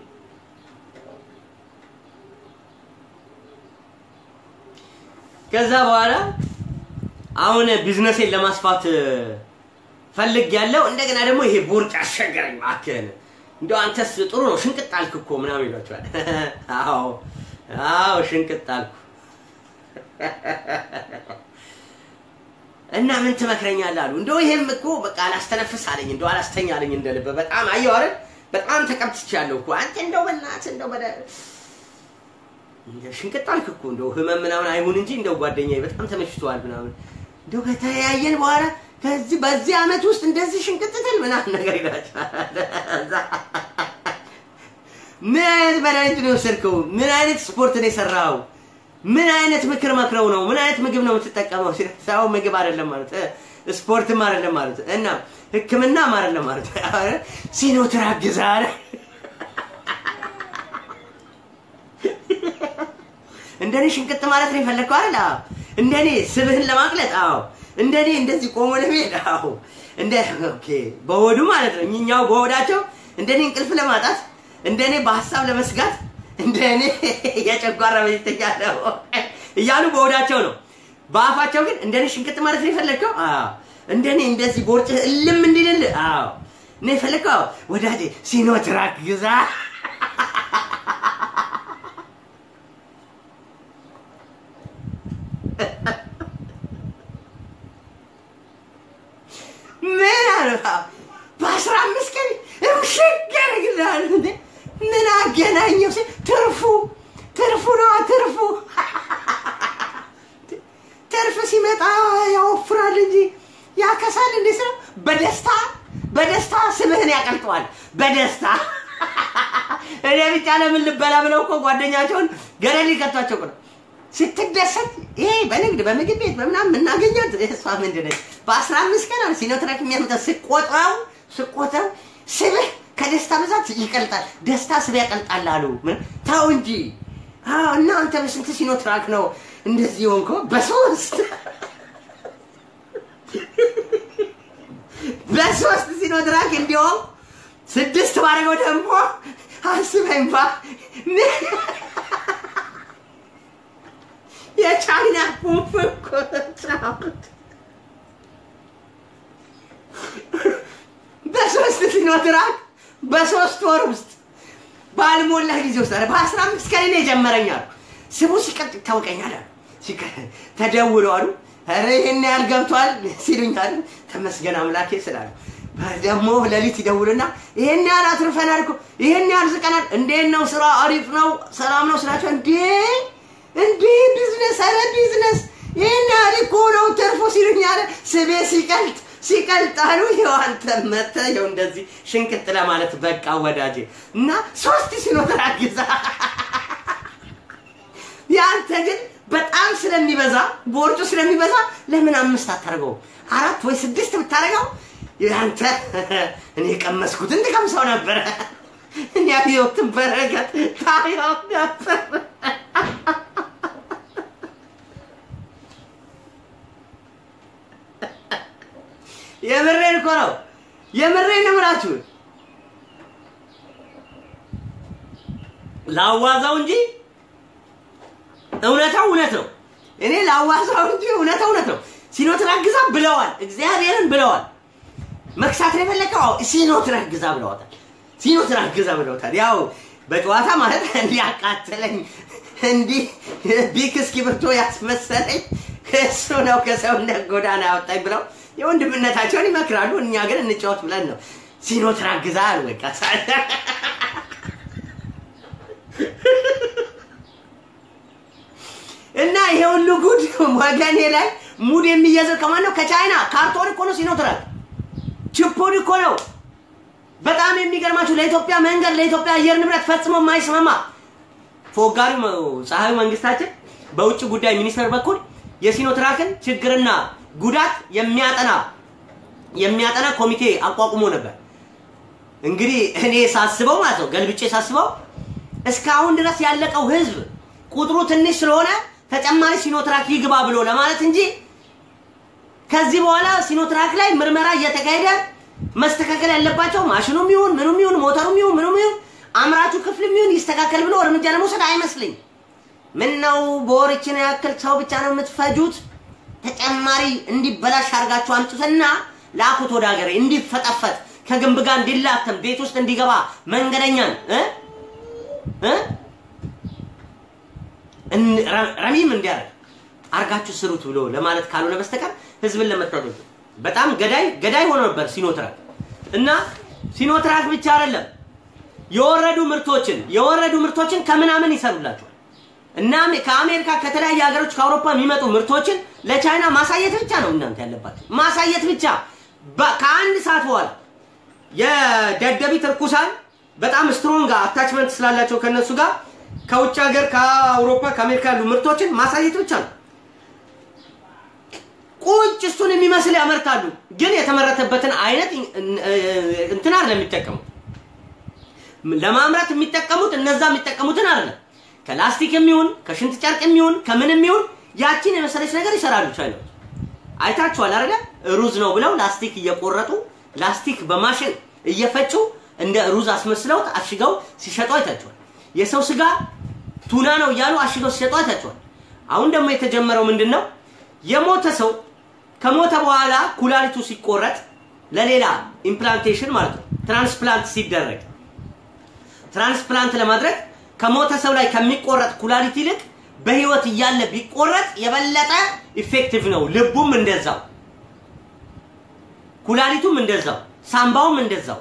ከዛ በኋላ አሁን ቢዝነሴን ለማስፋት ፈልግ ያለው እንደገና ደግሞ ይሄ ቦርጭ አስቸገረኝ እባክህን እንደው አንተስ ጥሩ ነው ሽንቅጥ አልክ እኮ ምናምን ይሏቸዋል። አዎ አዎ ሽንቅጥ አልኩ እና ምን ትመክረኛለህ አሉ። እንደው ይሄም እኮ በቃ አላስተነፍስ አለኝ፣ እንደው አላስተኛ አለኝ እንደ ልብ በጣም አየሁ አይደል በጣም ተቀብትቻለሁ እኮ አንተ እንደው በእናትህ እንደው በደ እንደው ሽንቅጥ አልክ እኮ እንደው ህመም ምናምን አይሁን እንጂ እንደው ጓደኛዬ በጣም ተመችቶዋል ምናምን እንደው ከተያየን በኋላ ከዚህ በዚህ አመት ውስጥ እንደዚህ ሽንቅጥ ትል ምናምን ነገር ይላቸዋል። ምን አይነት መድኃኒት ነው የወሰድከው? ምን አይነት ስፖርት ነው የሰራው? ምን አይነት ምክር መክረው ነው? ምን አይነት ምግብ ነው የምትጠቀመው? ሲል ሰው ምግብ አይደለም ማለት እ፣ ስፖርትም አይደለም ማለት እና ሕክምናም አይደለም ማለት ኧረ ሲኖትራክ ግዛ አለ። እንደኔ ሽንቅጥ ማለት ነው የፈለግከው አይደል? አዎ። እንደኔ ስብህን ለማቅለጥ አዎ። እንደኔ እንደዚህ ቆሞ ለመሄድ አዎ። እንደ ኦኬ በሆዱ ማለት ነው እኛው በሆዳቸው እንደኔ እንቅልፍ ለማጣት እንደኔ በሀሳብ ለመስጋት እንደኔ የጨጓራ በሽተኛ ነው እያሉ በሆዳቸው ነው። በአፋቸው ግን እንደኔ ሽንቅጥ ማለት ነው የፈለግከው? አዎ። እንደኔ እንደዚህ ቦርጭ እልም እንዲልል አዎ ነው የፈለግከው? አዎ። ወዳጄ ሲኖትራክ ግዛ። ምን አለ በአስራ አምስት ቀን እምሽግ ያደርግልሃል እንዴ ምን አገናኘው ሲል ትርፉ ትርፉ ነዋ ትርፉ ትርፍ ሲመጣ ያወፍራል እንጂ ያከሳል እንዴ ስለው በደስታ በደስታ ስምህን ያቀልጠዋል በደስታ እኔ ብቻ ለምን ልበላ ብለው እኮ ጓደኛቸውን ገደል ሊከቷቸው እኮ ነው ስትደሰት ይሄ በንግድ በምግብ ቤት በምናምን የምናገኛት እሷ ምንድን ነች? በአስራ አምስት ቀን አለ ሲኖትራክ የሚያመጣ ስቆጥረው ስቆጥረው ስብህ ከደስታ ብዛት ይቀልጣል። ደስታ ስብ ያቀልጣል አሉ። ምን ተው እንጂ አዎ። እና አንተ በስንት ሲኖትራክ ነው እንደዚህ ሆንከው? በሶስት በሶስት ሲኖትራክ እንዲሆን ስድስት ባደረገው ደግሞ አስበኝ ባ የቻይና ቁንፍ እኮ ጫወት በሶስት ሲኖትራክ በሶስት ወር ውስጥ ባልሞላ ጊዜ ውስጥ አለ በአስራ አምስት ቀን ነው የጀመረኝ አሉ። ስሙ ሲቀጥ ይታወቀኛል አሉ። ሲቀ- ተደውሎ አሉ ኧረ ይሄን ያህል ገብቷል ሲሉኝ አሉ ተመስገን አምላኬ ስላሉ ደግሞ ሌሊት ይደውልና ይሄን ያህል አትርፈናል እኮ ይሄን ያህል ዝቀናል፣ እንዴት ነው ስራ? አሪፍ ነው፣ ሰላም ነው ስላቸው እንዴ እንዴ ቢዝነስ አረ ቢዝነስ ይህን ያህል እኮ ነው ትርፉ ሲሉኝ አለ ስቤ ሲቀልጥ ሲቀልጥ አሉ። ይኸው አንተ መተህ ይኸው እንደዚህ ሽንቅጥ ለማለት በቃ ወዳጄ እና ሶስት ሲኖትራክ ግዛ። ያንተ ግን በጣም ስለሚበዛ ቦርጩ ስለሚበዛ ለምን አምስት አታደርገው? አራት ወይ ስድስት ብታደርገው ያንተ እኔ የቀመስኩትን ትቀምሰው ነበረ። እኔ ያየሁትን በረከት ታየው ነበር። የምሬን እኮ ነው። የምሬን ነው የምላችሁ። ላዋዛው እንጂ እውነታው እውነት ነው። እኔ ላዋዛው እንጂ እውነታው እውነት ነው። ሲኖትራክ ግዛ ብለዋል፣ እግዚአብሔርን ብለዋል። መክሳት ነው የፈለከው? አዎ ሲኖትራክ ግዛ ብለዋታል። ሲኖትራክ ግዛ ብለውታል። ያው በጨዋታ ማለት እንዲያቃተለኝ እንዲህ ቢክ እስክሪብቶ ያስመሰለኝ እሱ ነው ከሰውነት ጎዳና ያወጣኝ ብለው የወንድምነታቸውን ይመክራሉ። እኛ ግን እንጫወት ብለን ነው ሲኖትራክ ግዛ አሉ። በቃ እና ይሄ ሁሉ ጉድ ወገኔ ላይ ሙድ የሚያዘው ከማን ነው? ከቻይና ካርቶን እኮ ነው ሲኖትራክ ችፑድ እኮ ነው። በጣም የሚገርማችሁ ለኢትዮጵያ መንገድ ለኢትዮጵያ አየር ንብረት ፈጽሞ የማይስማማ ፎጋሪው ፀሐዩ መንግስታችን በውጭ ጉዳይ ሚኒስቴር በኩል የሲኖትራክን ችግርና ጉዳት የሚያጠና የሚያጠና ኮሚቴ አቋቁሞ ነበር። እንግዲህ እኔ ሳስበው ማለት ነው ገልብጬ ሳስበው እስካሁን ድረስ ያለቀው ህዝብ ቁጥሩ ትንሽ ስለሆነ ተጨማሪ ሲኖትራክ ይግባ ብሎ ለማለት እንጂ ከዚህ በኋላ ሲኖትራክ ላይ ምርመራ እየተካሄደ መስተካከል ያለባቸው ማሽኑም ይሁን ምኑም ይሁን ሞተሩም ይሁን ምኑም ይሁን አምራቹ ክፍልም ይሁን ይስተካከል ብሎ እርምጃ ለመውሰድ አይመስልኝ። ምን ነው በወርችን ያክል ሰው ብቻ ነው የምትፈጁት? ተጨማሪ እንዲበላሽ አድርጋችሁ አምጡትና ላኩት ወደ ሀገሬ እንዲፈጠፈጥ ከግንብ ጋር እንዲላተም ቤት ውስጥ እንዲገባ መንገደኛን እ እ እን- ረ- ረሚም እንዲያደርግ አርጋችሁ ስሩት ብሎ ለማለት ካልሆነ በስተቀር ህዝብን ለመጥራት ነው። በጣም ገዳይ ገዳይ ሆኖ ነበር ሲኖትራክ እና ሲኖትራክ ብቻ አይደለም የወረዱ ምርቶችን የወረዱ ምርቶችን ከምናምን ይሰሩላቸዋል እና ከአሜሪካ ከተለያዩ ሀገሮች ከአውሮፓ የሚመጡ ምርቶችን ለቻይና ማሳየት ብቻ ነው እናንተ ያለባቸው ማሳየት ብቻ በ- ከአንድ ሰዓት በኋላ የደደቢት እርኩሳን በጣም ስትሮንግ አታችመንት ስላላቸው ከነሱ ጋር ከውጭ ሀገር ከአውሮፓ ከአሜሪካ ያሉ ምርቶችን ማሳየት ብቻ ነው። ቁጭ እሱን የሚመስል ያመርታሉ፣ ግን የተመረተበትን አይነት እንትን አይደለም የሚጠቀሙት። ለማምረት የሚጠቀሙት እነዛ የሚጠቀሙትን አይደለም። ከላስቲክ የሚሆን ከሽንት ጨርቅ የሚሆን ከምን የሚሆን ያቺን የመሰለች ነገር ይሰራሉ ቻይናዎች። አይታችኋል አይደለ? ሩዝ ነው ብለው ላስቲክ እየቆረጡ ላስቲክ በማሽን እየፈጩ እንደ ሩዝ አስመስለውት አሽገው ሲሸጡ አይታችኋል። የሰው ስጋ ቱና ነው እያሉ አሽገው ሲሸጡ አይታችኋል። አሁን ደግሞ የተጀመረው ምንድን ነው? የሞተ ሰው ከሞተ በኋላ ኩላሊቱ ሲቆረጥ ለሌላ ኢምፕላንቴሽን ማለት ነው ትራንስፕላንት ሲደረግ ትራንስፕላንት ለማድረግ ከሞተ ሰው ላይ ከሚቆረጥ ኩላሊት ይልቅ በህይወት እያለ ቢቆረጥ የበለጠ ኢፌክቲቭ ነው። ልቡም እንደዛው፣ ኩላሊቱም እንደዛው፣ ሳምባውም እንደዛው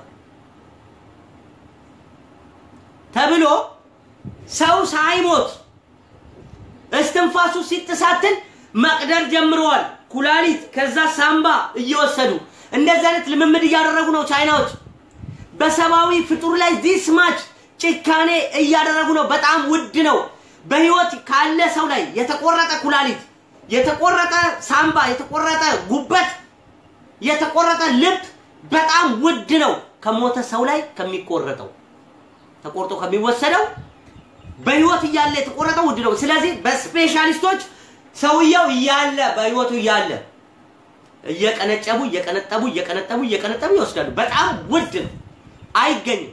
ተብሎ ሰው ሳይሞት እስትንፋሱ ሲጥሳትን መቅደር ጀምረዋል። ኩላሊት ከዛ ሳምባ እየወሰዱ እንደዚህ አይነት ልምምድ እያደረጉ ነው ቻይናዎች። በሰብአዊ ፍጡር ላይ ዲስ ማች ጭካኔ እያደረጉ ነው። በጣም ውድ ነው። በህይወት ካለ ሰው ላይ የተቆረጠ ኩላሊት፣ የተቆረጠ ሳምባ፣ የተቆረጠ ጉበት፣ የተቆረጠ ልብ በጣም ውድ ነው ከሞተ ሰው ላይ ከሚቆረጠው ተቆርጦ ከሚወሰደው በህይወት እያለ የተቆረጠው ውድ ነው። ስለዚህ በስፔሻሊስቶች ሰውየው እያለ በህይወቱ እያለ እየቀነጨቡ እየቀነጠቡ እየቀነጠቡ እየቀነጠቡ ይወስዳሉ። በጣም ውድ ነው፣ አይገኝም።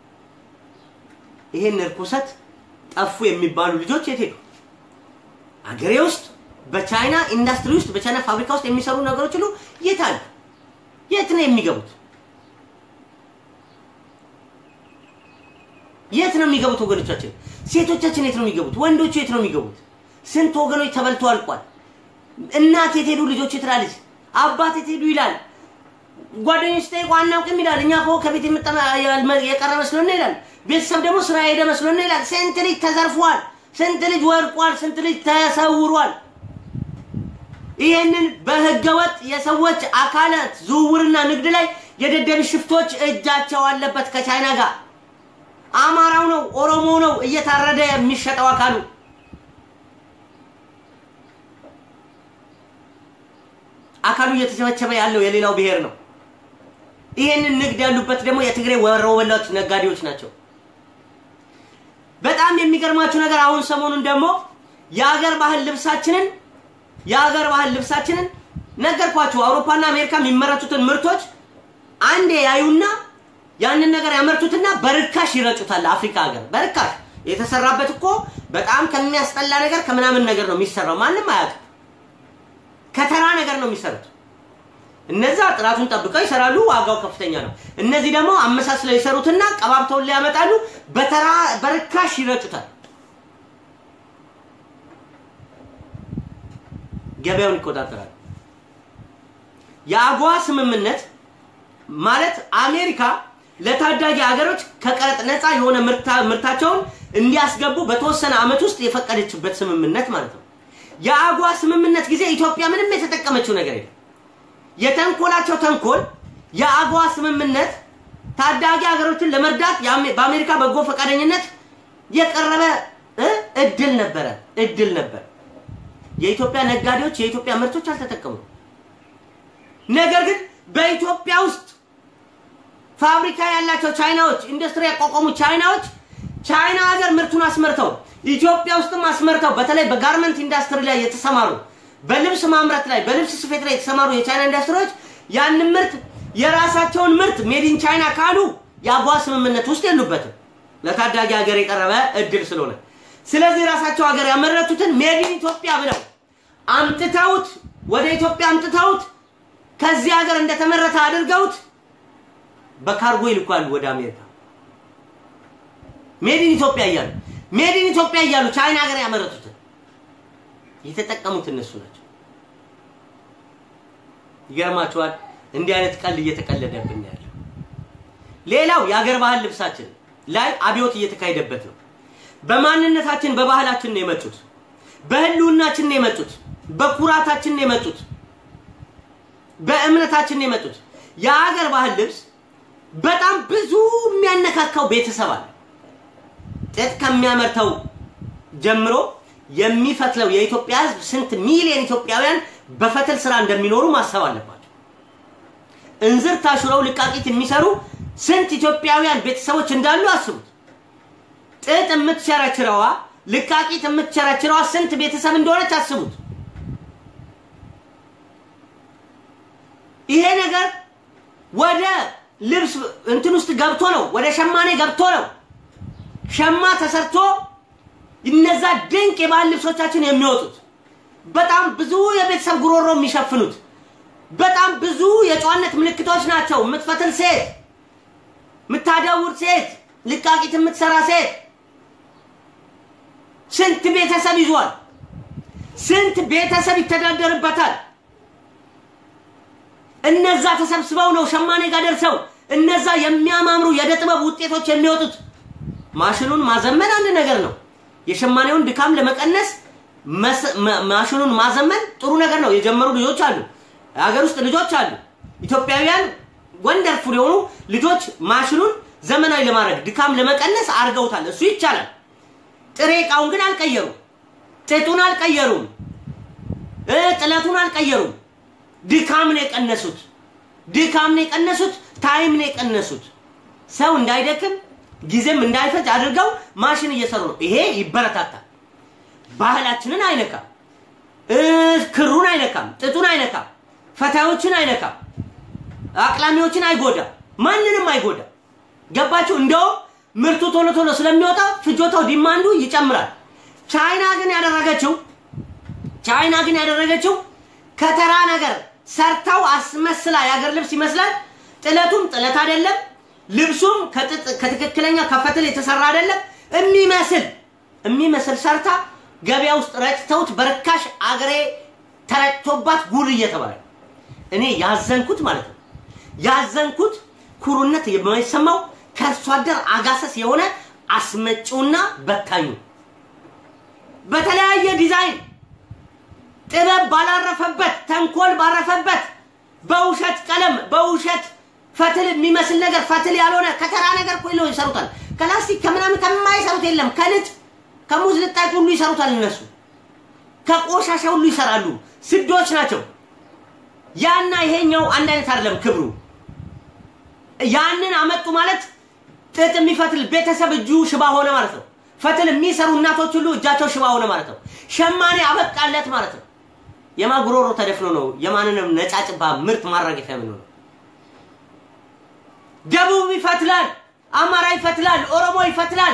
ይሄን እርኩሰት ጠፉ የሚባሉ ልጆች የት ሄዱ? አገሬ ውስጥ በቻይና ኢንዱስትሪ ውስጥ በቻይና ፋብሪካ ውስጥ የሚሰሩ ነገሮች ሁሉ የት አሉ? የት ነው የሚገቡት? የት ነው የሚገቡት? ወገኖቻችን፣ ሴቶቻችን የት ነው የሚገቡት? ወንዶቹ የት ነው የሚገቡት? ስንት ወገኖች ተበልቶ አልቋል። እናት የት ሄዱ? ልጆች ትላለች። አባት የት ሄዱ ይላል። ጓደኞች ጠይቁ አናውቅም ይላል። እኛ እኮ ከቤት የቀረ መስሎን ይላል። ቤተሰብ ደግሞ ስራ ሄደ መስሎን ይላል። ስንት ልጅ ተዘርፏል። ስንት ልጅ ወርቋል። ስንት ልጅ ተሰውሯል። ይህንን በህገወጥ የሰዎች አካላት ዝውውርና ንግድ ላይ የደደብ ሽፍቶች እጃቸው አለበት ከቻይና ጋር። አማራው ነው ኦሮሞ ነው እየታረደ የሚሸጠው አካሉ አካሉ እየተቸበቸበ ያለው የሌላው ብሔር ነው። ይህንን ንግድ ያሉበት ደግሞ የትግሬ ወሮበላዎች ነጋዴዎች ናቸው። በጣም የሚገርማችሁ ነገር አሁን ሰሞኑን ደግሞ የሀገር ባህል ልብሳችንን የሀገር ባህል ልብሳችንን ነገርኳችሁ። አውሮፓና አሜሪካ የሚመረቱትን ምርቶች አንዴ ያዩና ያንን ነገር ያመርቱትና በርካሽ ይረጩታል። አፍሪካ ሀገር በርካሽ የተሰራበት እኮ በጣም ከሚያስጠላ ነገር ከምናምን ነገር ነው የሚሰራው። ማንም አያውቅም። ከተራ ነገር ነው የሚሰሩት። እነዛ ጥራቱን ጠብቀው ይሰራሉ፣ ዋጋው ከፍተኛ ነው። እነዚህ ደግሞ አመሳስለው ይሰሩትና ቀባብተውን ላይ ያመጣሉ፣ በተራ በርካሽ ይረጩታል። ገበያውን ይቆጣጠራሉ። የአጎዋ ስምምነት ማለት አሜሪካ ለታዳጊ ሀገሮች ከቀረጥ ነፃ የሆነ ምርታቸውን እንዲያስገቡ በተወሰነ ዓመት ውስጥ የፈቀደችበት ስምምነት ማለት ነው። የአጓ ስምምነት ጊዜ ኢትዮጵያ ምንም የተጠቀመችው ነገር የለም። የተንኮላቸው ተንኮል የአጓ ስምምነት ታዳጊ ሀገሮችን ለመርዳት በአሜሪካ በጎ ፈቃደኝነት የቀረበ እድል ነበረ እድል ነበር። የኢትዮጵያ ነጋዴዎች የኢትዮጵያ ምርቶች አልተጠቀሙም። ነገር ግን በኢትዮጵያ ውስጥ ፋብሪካ ያላቸው ቻይናዎች፣ ኢንዱስትሪ ያቋቋሙ ቻይናዎች ቻይና ሀገር ምርቱን አስመርተው ኢትዮጵያ ውስጥም አስመርተው በተለይ በጋርመንት ኢንዱስትሪ ላይ የተሰማሩ በልብስ ማምረት ላይ በልብስ ስፌት ላይ የተሰማሩ የቻይና ኢንዱስትሪዎች ያንን ምርት የራሳቸውን ምርት ሜዲን ቻይና ካሉ የአጓ ስምምነት ውስጥ የሉበትም። ለታዳጊ ሀገር የቀረበ እድል ስለሆነ ስለዚህ ራሳቸው ሀገር ያመረቱትን ሜዲን ኢትዮጵያ ብለው አምጥተውት ወደ ኢትዮጵያ አምጥተውት ከዚህ ሀገር እንደተመረተ አድርገውት በካርጎ ይልኳሉ ወደ አሜሪካ ሜዲን ኢትዮጵያ እያሉ ሜዲን ኢትዮጵያ እያሉ ቻይና ሀገር ያመረቱትን የተጠቀሙት እነሱ ናቸው። ይገርማቸዋል። እንዲህ አይነት ቀልድ እየተቀለደብን ያለው። ሌላው የሀገር ባህል ልብሳችን ላይ አብዮት እየተካሄደበት ነው። በማንነታችን በባህላችን ነው የመጡት። በህልውናችን ነው የመጡት። በኩራታችን ነው የመጡት። በእምነታችን ነው የመጡት። የሀገር ባህል ልብስ በጣም ብዙ የሚያነካካው ቤተሰብ አለ። ጥጥ ከሚያመርተው ጀምሮ የሚፈትለው የኢትዮጵያ ሕዝብ ስንት ሚሊዮን ኢትዮጵያውያን በፈትል ስራ እንደሚኖሩ ማሰብ አለባቸው። እንዝር ታሽረው ልቃቂት የሚሰሩ ስንት ኢትዮጵያውያን ቤተሰቦች እንዳሉ አስቡት። ጥጥ የምትቸረችረዋ ልቃቂት የምትቸረችረዋ ስንት ቤተሰብ እንደሆነች አስቡት። ይሄ ነገር ወደ ልብስ እንትን ውስጥ ገብቶ ነው፣ ወደ ሸማኔ ገብቶ ነው። ሸማ ተሰርቶ እነዛ ድንቅ የባህል ልብሶቻችን የሚወጡት በጣም ብዙ የቤተሰብ ጉሮሮ የሚሸፍኑት በጣም ብዙ የጨዋነት ምልክቶች ናቸው። የምትፈትል ሴት፣ የምታደውር ሴት፣ ልቃቂት የምትሰራ ሴት ስንት ቤተሰብ ይዟል? ስንት ቤተሰብ ይተዳደርበታል? እነዛ ተሰብስበው ነው ሸማኔ ጋር ደርሰው እነዛ የሚያማምሩ የእደ ጥበብ ውጤቶች የሚወጡት። ማሽኑን ማዘመን አንድ ነገር ነው። የሸማኔውን ድካም ለመቀነስ ማሽኑን ማዘመን ጥሩ ነገር ነው። የጀመሩ ልጆች አሉ፣ የሀገር ውስጥ ልጆች አሉ፣ ኢትዮጵያውያን ወንደርፉል የሆኑ ልጆች ማሽኑን ዘመናዊ ለማድረግ ድካም ለመቀነስ አድርገውታል። እሱ ይቻላል። ጥሬ እቃውን ግን አልቀየሩም። ጥጡን አልቀየሩም። ጥለቱን አልቀየሩም። ድካም ነው የቀነሱት። ድካም ነው የቀነሱት። ታይም ነው የቀነሱት። ሰው እንዳይደክም ጊዜም እንዳይፈጅ አድርገው ማሽን እየሰሩ ነው። ይሄ ይበረታታል። ባህላችንን አይነካም። ክሩን አይነካም። ጥጡን አይነካም። ፈታዮችን አይነካም። አቅላሚዎችን አይጎዳም። ማንንም አይጎዳም። ገባችሁ? እንደውም ምርቱ ቶሎ ቶሎ ስለሚወጣ ፍጆታው ዲማንዱ ይጨምራል። ቻይና ግን ያደረገችው ቻይና ግን ያደረገችው ከተራ ነገር ሰርተው አስመስላ የሀገር ልብስ ይመስላል። ጥለቱም ጥለት አይደለም፣ ልብሱም ከትክክለኛ ከፈትል የተሰራ አይደለም። የሚመስል የሚመስል ሰርታ ገበያ ውስጥ ረጭተውት በርካሽ አገሬ ተረጭቶባት ጉድ እየተባለ እኔ ያዘንኩት ማለት ነው ያዘንኩት ኩሩነት የማይሰማው ከእርሷ አደር አጋሰስ የሆነ አስመጪውና በታኙ በተለያየ ዲዛይን ጥበብ ባላረፈበት ተንኮል ባረፈበት በውሸት ቀለም በውሸት ፈትል የሚመስል ነገር ፈትል ያልሆነ ከተራ ነገር እኮ ይለው ይሰሩታል። ከላስቲክ ከምናምን ከማይሰሩት የለም። ከልጥ ከሙዝ ልጣጭ ሁሉ ይሰሩታል። እነሱ ከቆሻሻ ሁሉ ይሰራሉ። ስዶች ናቸው። ያና ይሄኛው አንድ አይነት አይደለም ክብሩ። ያንን አመጡ ማለት ጥጥ የሚፈትል ቤተሰብ እጁ ሽባ ሆነ ማለት ነው። ፈትል የሚሰሩ እናቶች ሁሉ እጃቸው ሽባ ሆነ ማለት ነው። ሸማኔ አበቃለት ማለት ነው። የማጉሮሮ ተደፍኖ ነው የማንንም ነጫጭባ ምርት ማራገፊያ ምን ነው። ደቡብ ይፈትላል፣ አማራ ይፈትላል፣ ኦሮሞ ይፈትላል።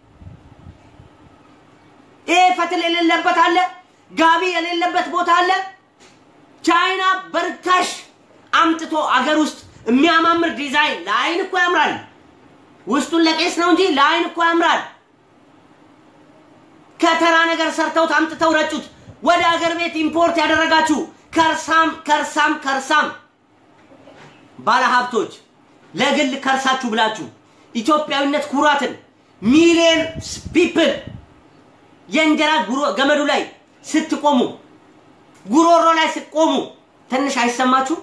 ይሄ ፈትል የሌለበት አለ፣ ጋቢ የሌለበት ቦታ አለ። ቻይና በርካሽ አምጥቶ አገር ውስጥ የሚያማምር ዲዛይን ለአይን እኮ ያምራል። ውስጡን ለቄስ ነው እንጂ ለአይን እኮ ያምራል። ከተራ ነገር ሰርተውት አምጥተው ረጩት። ወደ አገር ቤት ኢምፖርት ያደረጋችሁ ከርሳም ከርሳም ከርሳም ባለሀብቶች ለግል ከርሳችሁ ብላችሁ ኢትዮጵያዊነት ኩራትን ሚሊየን ፒፕል የእንጀራ ገመዱ ላይ ስትቆሙ ጉሮሮ ላይ ስትቆሙ ትንሽ አይሰማችሁ?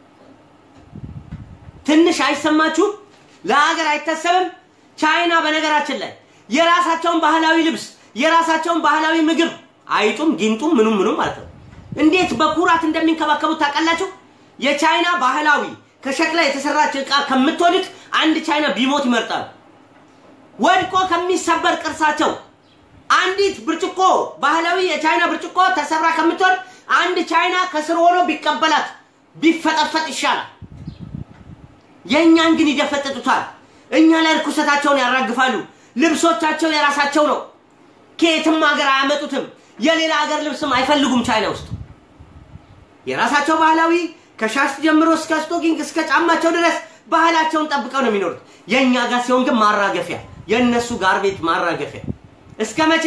ትንሽ አይሰማችሁ? ለሀገር አይታሰብም? ቻይና በነገራችን ላይ የራሳቸውን ባህላዊ ልብስ የራሳቸውን ባህላዊ ምግብ አይጡም ጊንጡም ምኑም ምኑም ማለት ነው እንዴት በኩራት እንደሚንከባከቡት ታውቃላችሁ? የቻይና ባህላዊ ከሸክላ የተሰራች ዕቃ ከምትወድቅ አንድ ቻይና ቢሞት ይመርጣል። ወድቆ ከሚሰበር ቅርሳቸው አንዲት ብርጭቆ ባህላዊ የቻይና ብርጭቆ ተሰብራ ከምትወድ አንድ ቻይና ከስር ሆኖ ቢቀበላት ቢፈጠፈጥ ይሻላል። የእኛን ግን ይደፈጥጡታል። እኛ ላይ ርኩሰታቸውን ያራግፋሉ። ልብሶቻቸው የራሳቸው ነው። ከየትም ሀገር አያመጡትም። የሌላ ሀገር ልብስም አይፈልጉም። ቻይና ውስጥ የራሳቸው ባህላዊ ከሻሽ ጀምሮ እስከ ስቶኪንግ እስከ ጫማቸው ድረስ ባህላቸውን ጠብቀው ነው የሚኖሩት። የእኛ ጋር ሲሆን ግን ማራገፊያ፣ የእነሱ ጋር ቤት ማራገፊያ። እስከ መቼ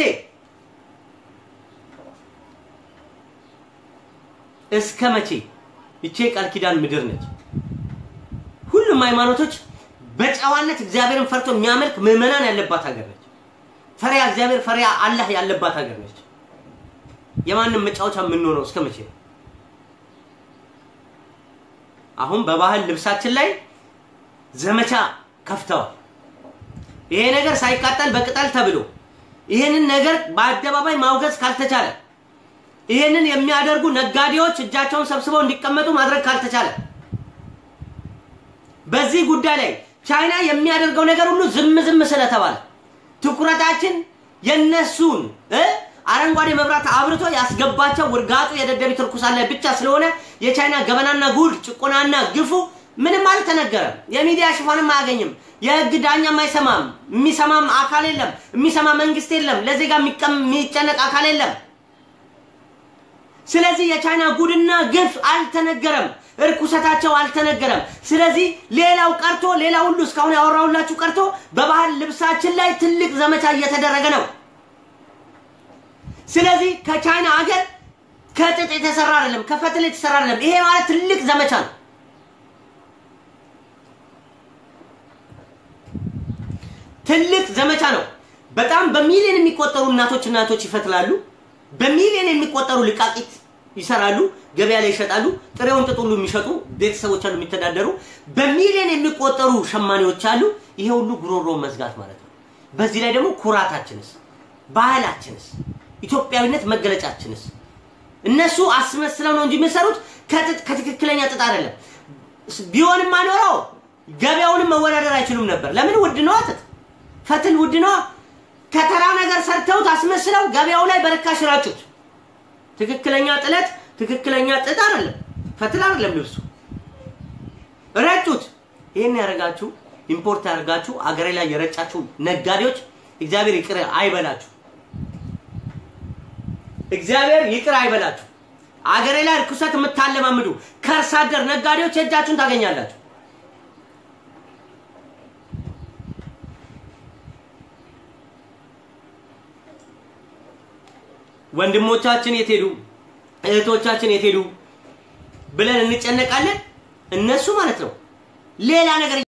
እስከ መቼ? ይቼ ቃል ኪዳን ምድር ነች። ሁሉም ሃይማኖቶች በጨዋነት እግዚአብሔርን ፈርቶ የሚያመልክ ምዕመናን ያለባት ሀገር ነች። ፈሪያ እግዚአብሔር ፈሪያ አላህ ያለባት ሀገር ነች። የማንም መጫወቻ የምንሆነው እስከ መቼ ነው? አሁን በባህል ልብሳችን ላይ ዘመቻ ከፍተዋል። ይሄ ነገር ሳይቃጠል በቅጠል ተብሎ ይሄንን ነገር በአደባባይ ማውገዝ ካልተቻለ ይሄንን የሚያደርጉ ነጋዴዎች እጃቸውን ሰብስበው እንዲቀመጡ ማድረግ ካልተቻለ በዚህ ጉዳይ ላይ ቻይና የሚያደርገው ነገር ሁሉ ዝም ዝም ስለተባለ ትኩረታችን የነሱን እ አረንጓዴ መብራት አብርቶ ያስገባቸው ውርጋጡ የደደቢት ርኩሳን ላይ ብቻ ስለሆነ የቻይና ገበናና ጉድ ጭቆናና ግፉ ምንም አልተነገረም። የሚዲያ ሽፋንም አያገኝም። የህግ ዳኛም አይሰማም። የሚሰማም አካል የለም። የሚሰማ መንግስት የለም። ለዜጋ የሚጨነቅ አካል የለም። ስለዚህ የቻይና ጉድና ግፍ አልተነገረም። እርኩሰታቸው አልተነገረም። ስለዚህ ሌላው ቀርቶ ሌላ ሁሉ እስካሁን ያወራሁላችሁ ቀርቶ በባህል ልብሳችን ላይ ትልቅ ዘመቻ እየተደረገ ነው። ስለዚህ ከቻይና ሀገር ከጥጥ የተሰራ አይደለም፣ ከፈትል የተሰራ አይደለም። ይሄ ማለት ትልቅ ዘመቻ ነው። ትልቅ ዘመቻ ነው። በጣም በሚሊዮን የሚቆጠሩ እናቶች እናቶች ይፈትላሉ። በሚሊዮን የሚቆጠሩ ልቃቂት ይሰራሉ፣ ገበያ ላይ ይሸጣሉ። ጥሬውን ጥጥ ሁሉ የሚሸጡ ቤተሰቦች አሉ፣ የሚተዳደሩ በሚሊዮን የሚቆጠሩ ሸማኔዎች አሉ። ይሄ ሁሉ ጉሮሮ መዝጋት ማለት ነው። በዚህ ላይ ደግሞ ኩራታችንስ፣ ባህላችንስ፣ ኢትዮጵያዊነት መገለጫችንስ እነሱ አስመስለው ነው እንጂ የሚሰሩት ከጥጥ ከትክክለኛ ጥጥ አይደለም። ቢሆንም አኖረው ገበያውንም መወዳደር አይችሉም ነበር። ለምን? ውድ ነዋ ጥጥ፣ ፈትል ውድ ነዋ። ከተራ ነገር ሰርተውት አስመስለው ገበያው ላይ በርካሽ ራጩት። ትክክለኛ ጥለት ትክክለኛ ጥጥ አይደለም፣ ፈትል አይደለም ልብሱ። ረጩት። ይህን ያደረጋችሁ ኢምፖርት ያደርጋችሁ አገሬ ላይ የረጫችሁ ነጋዴዎች እግዚአብሔር ይቅር አይበላችሁ። እግዚአብሔር ይቅር አይበላችሁ። አገሬ ላይ ርኩሰት የምታለማምዱ ከርሳ አደር ነጋዴዎች የእጃችሁን ታገኛላችሁ። ወንድሞቻችን የት ሄዱ? እህቶቻችን የት ሄዱ ብለን እንጨነቃለን። እነሱ ማለት ነው ሌላ ነገር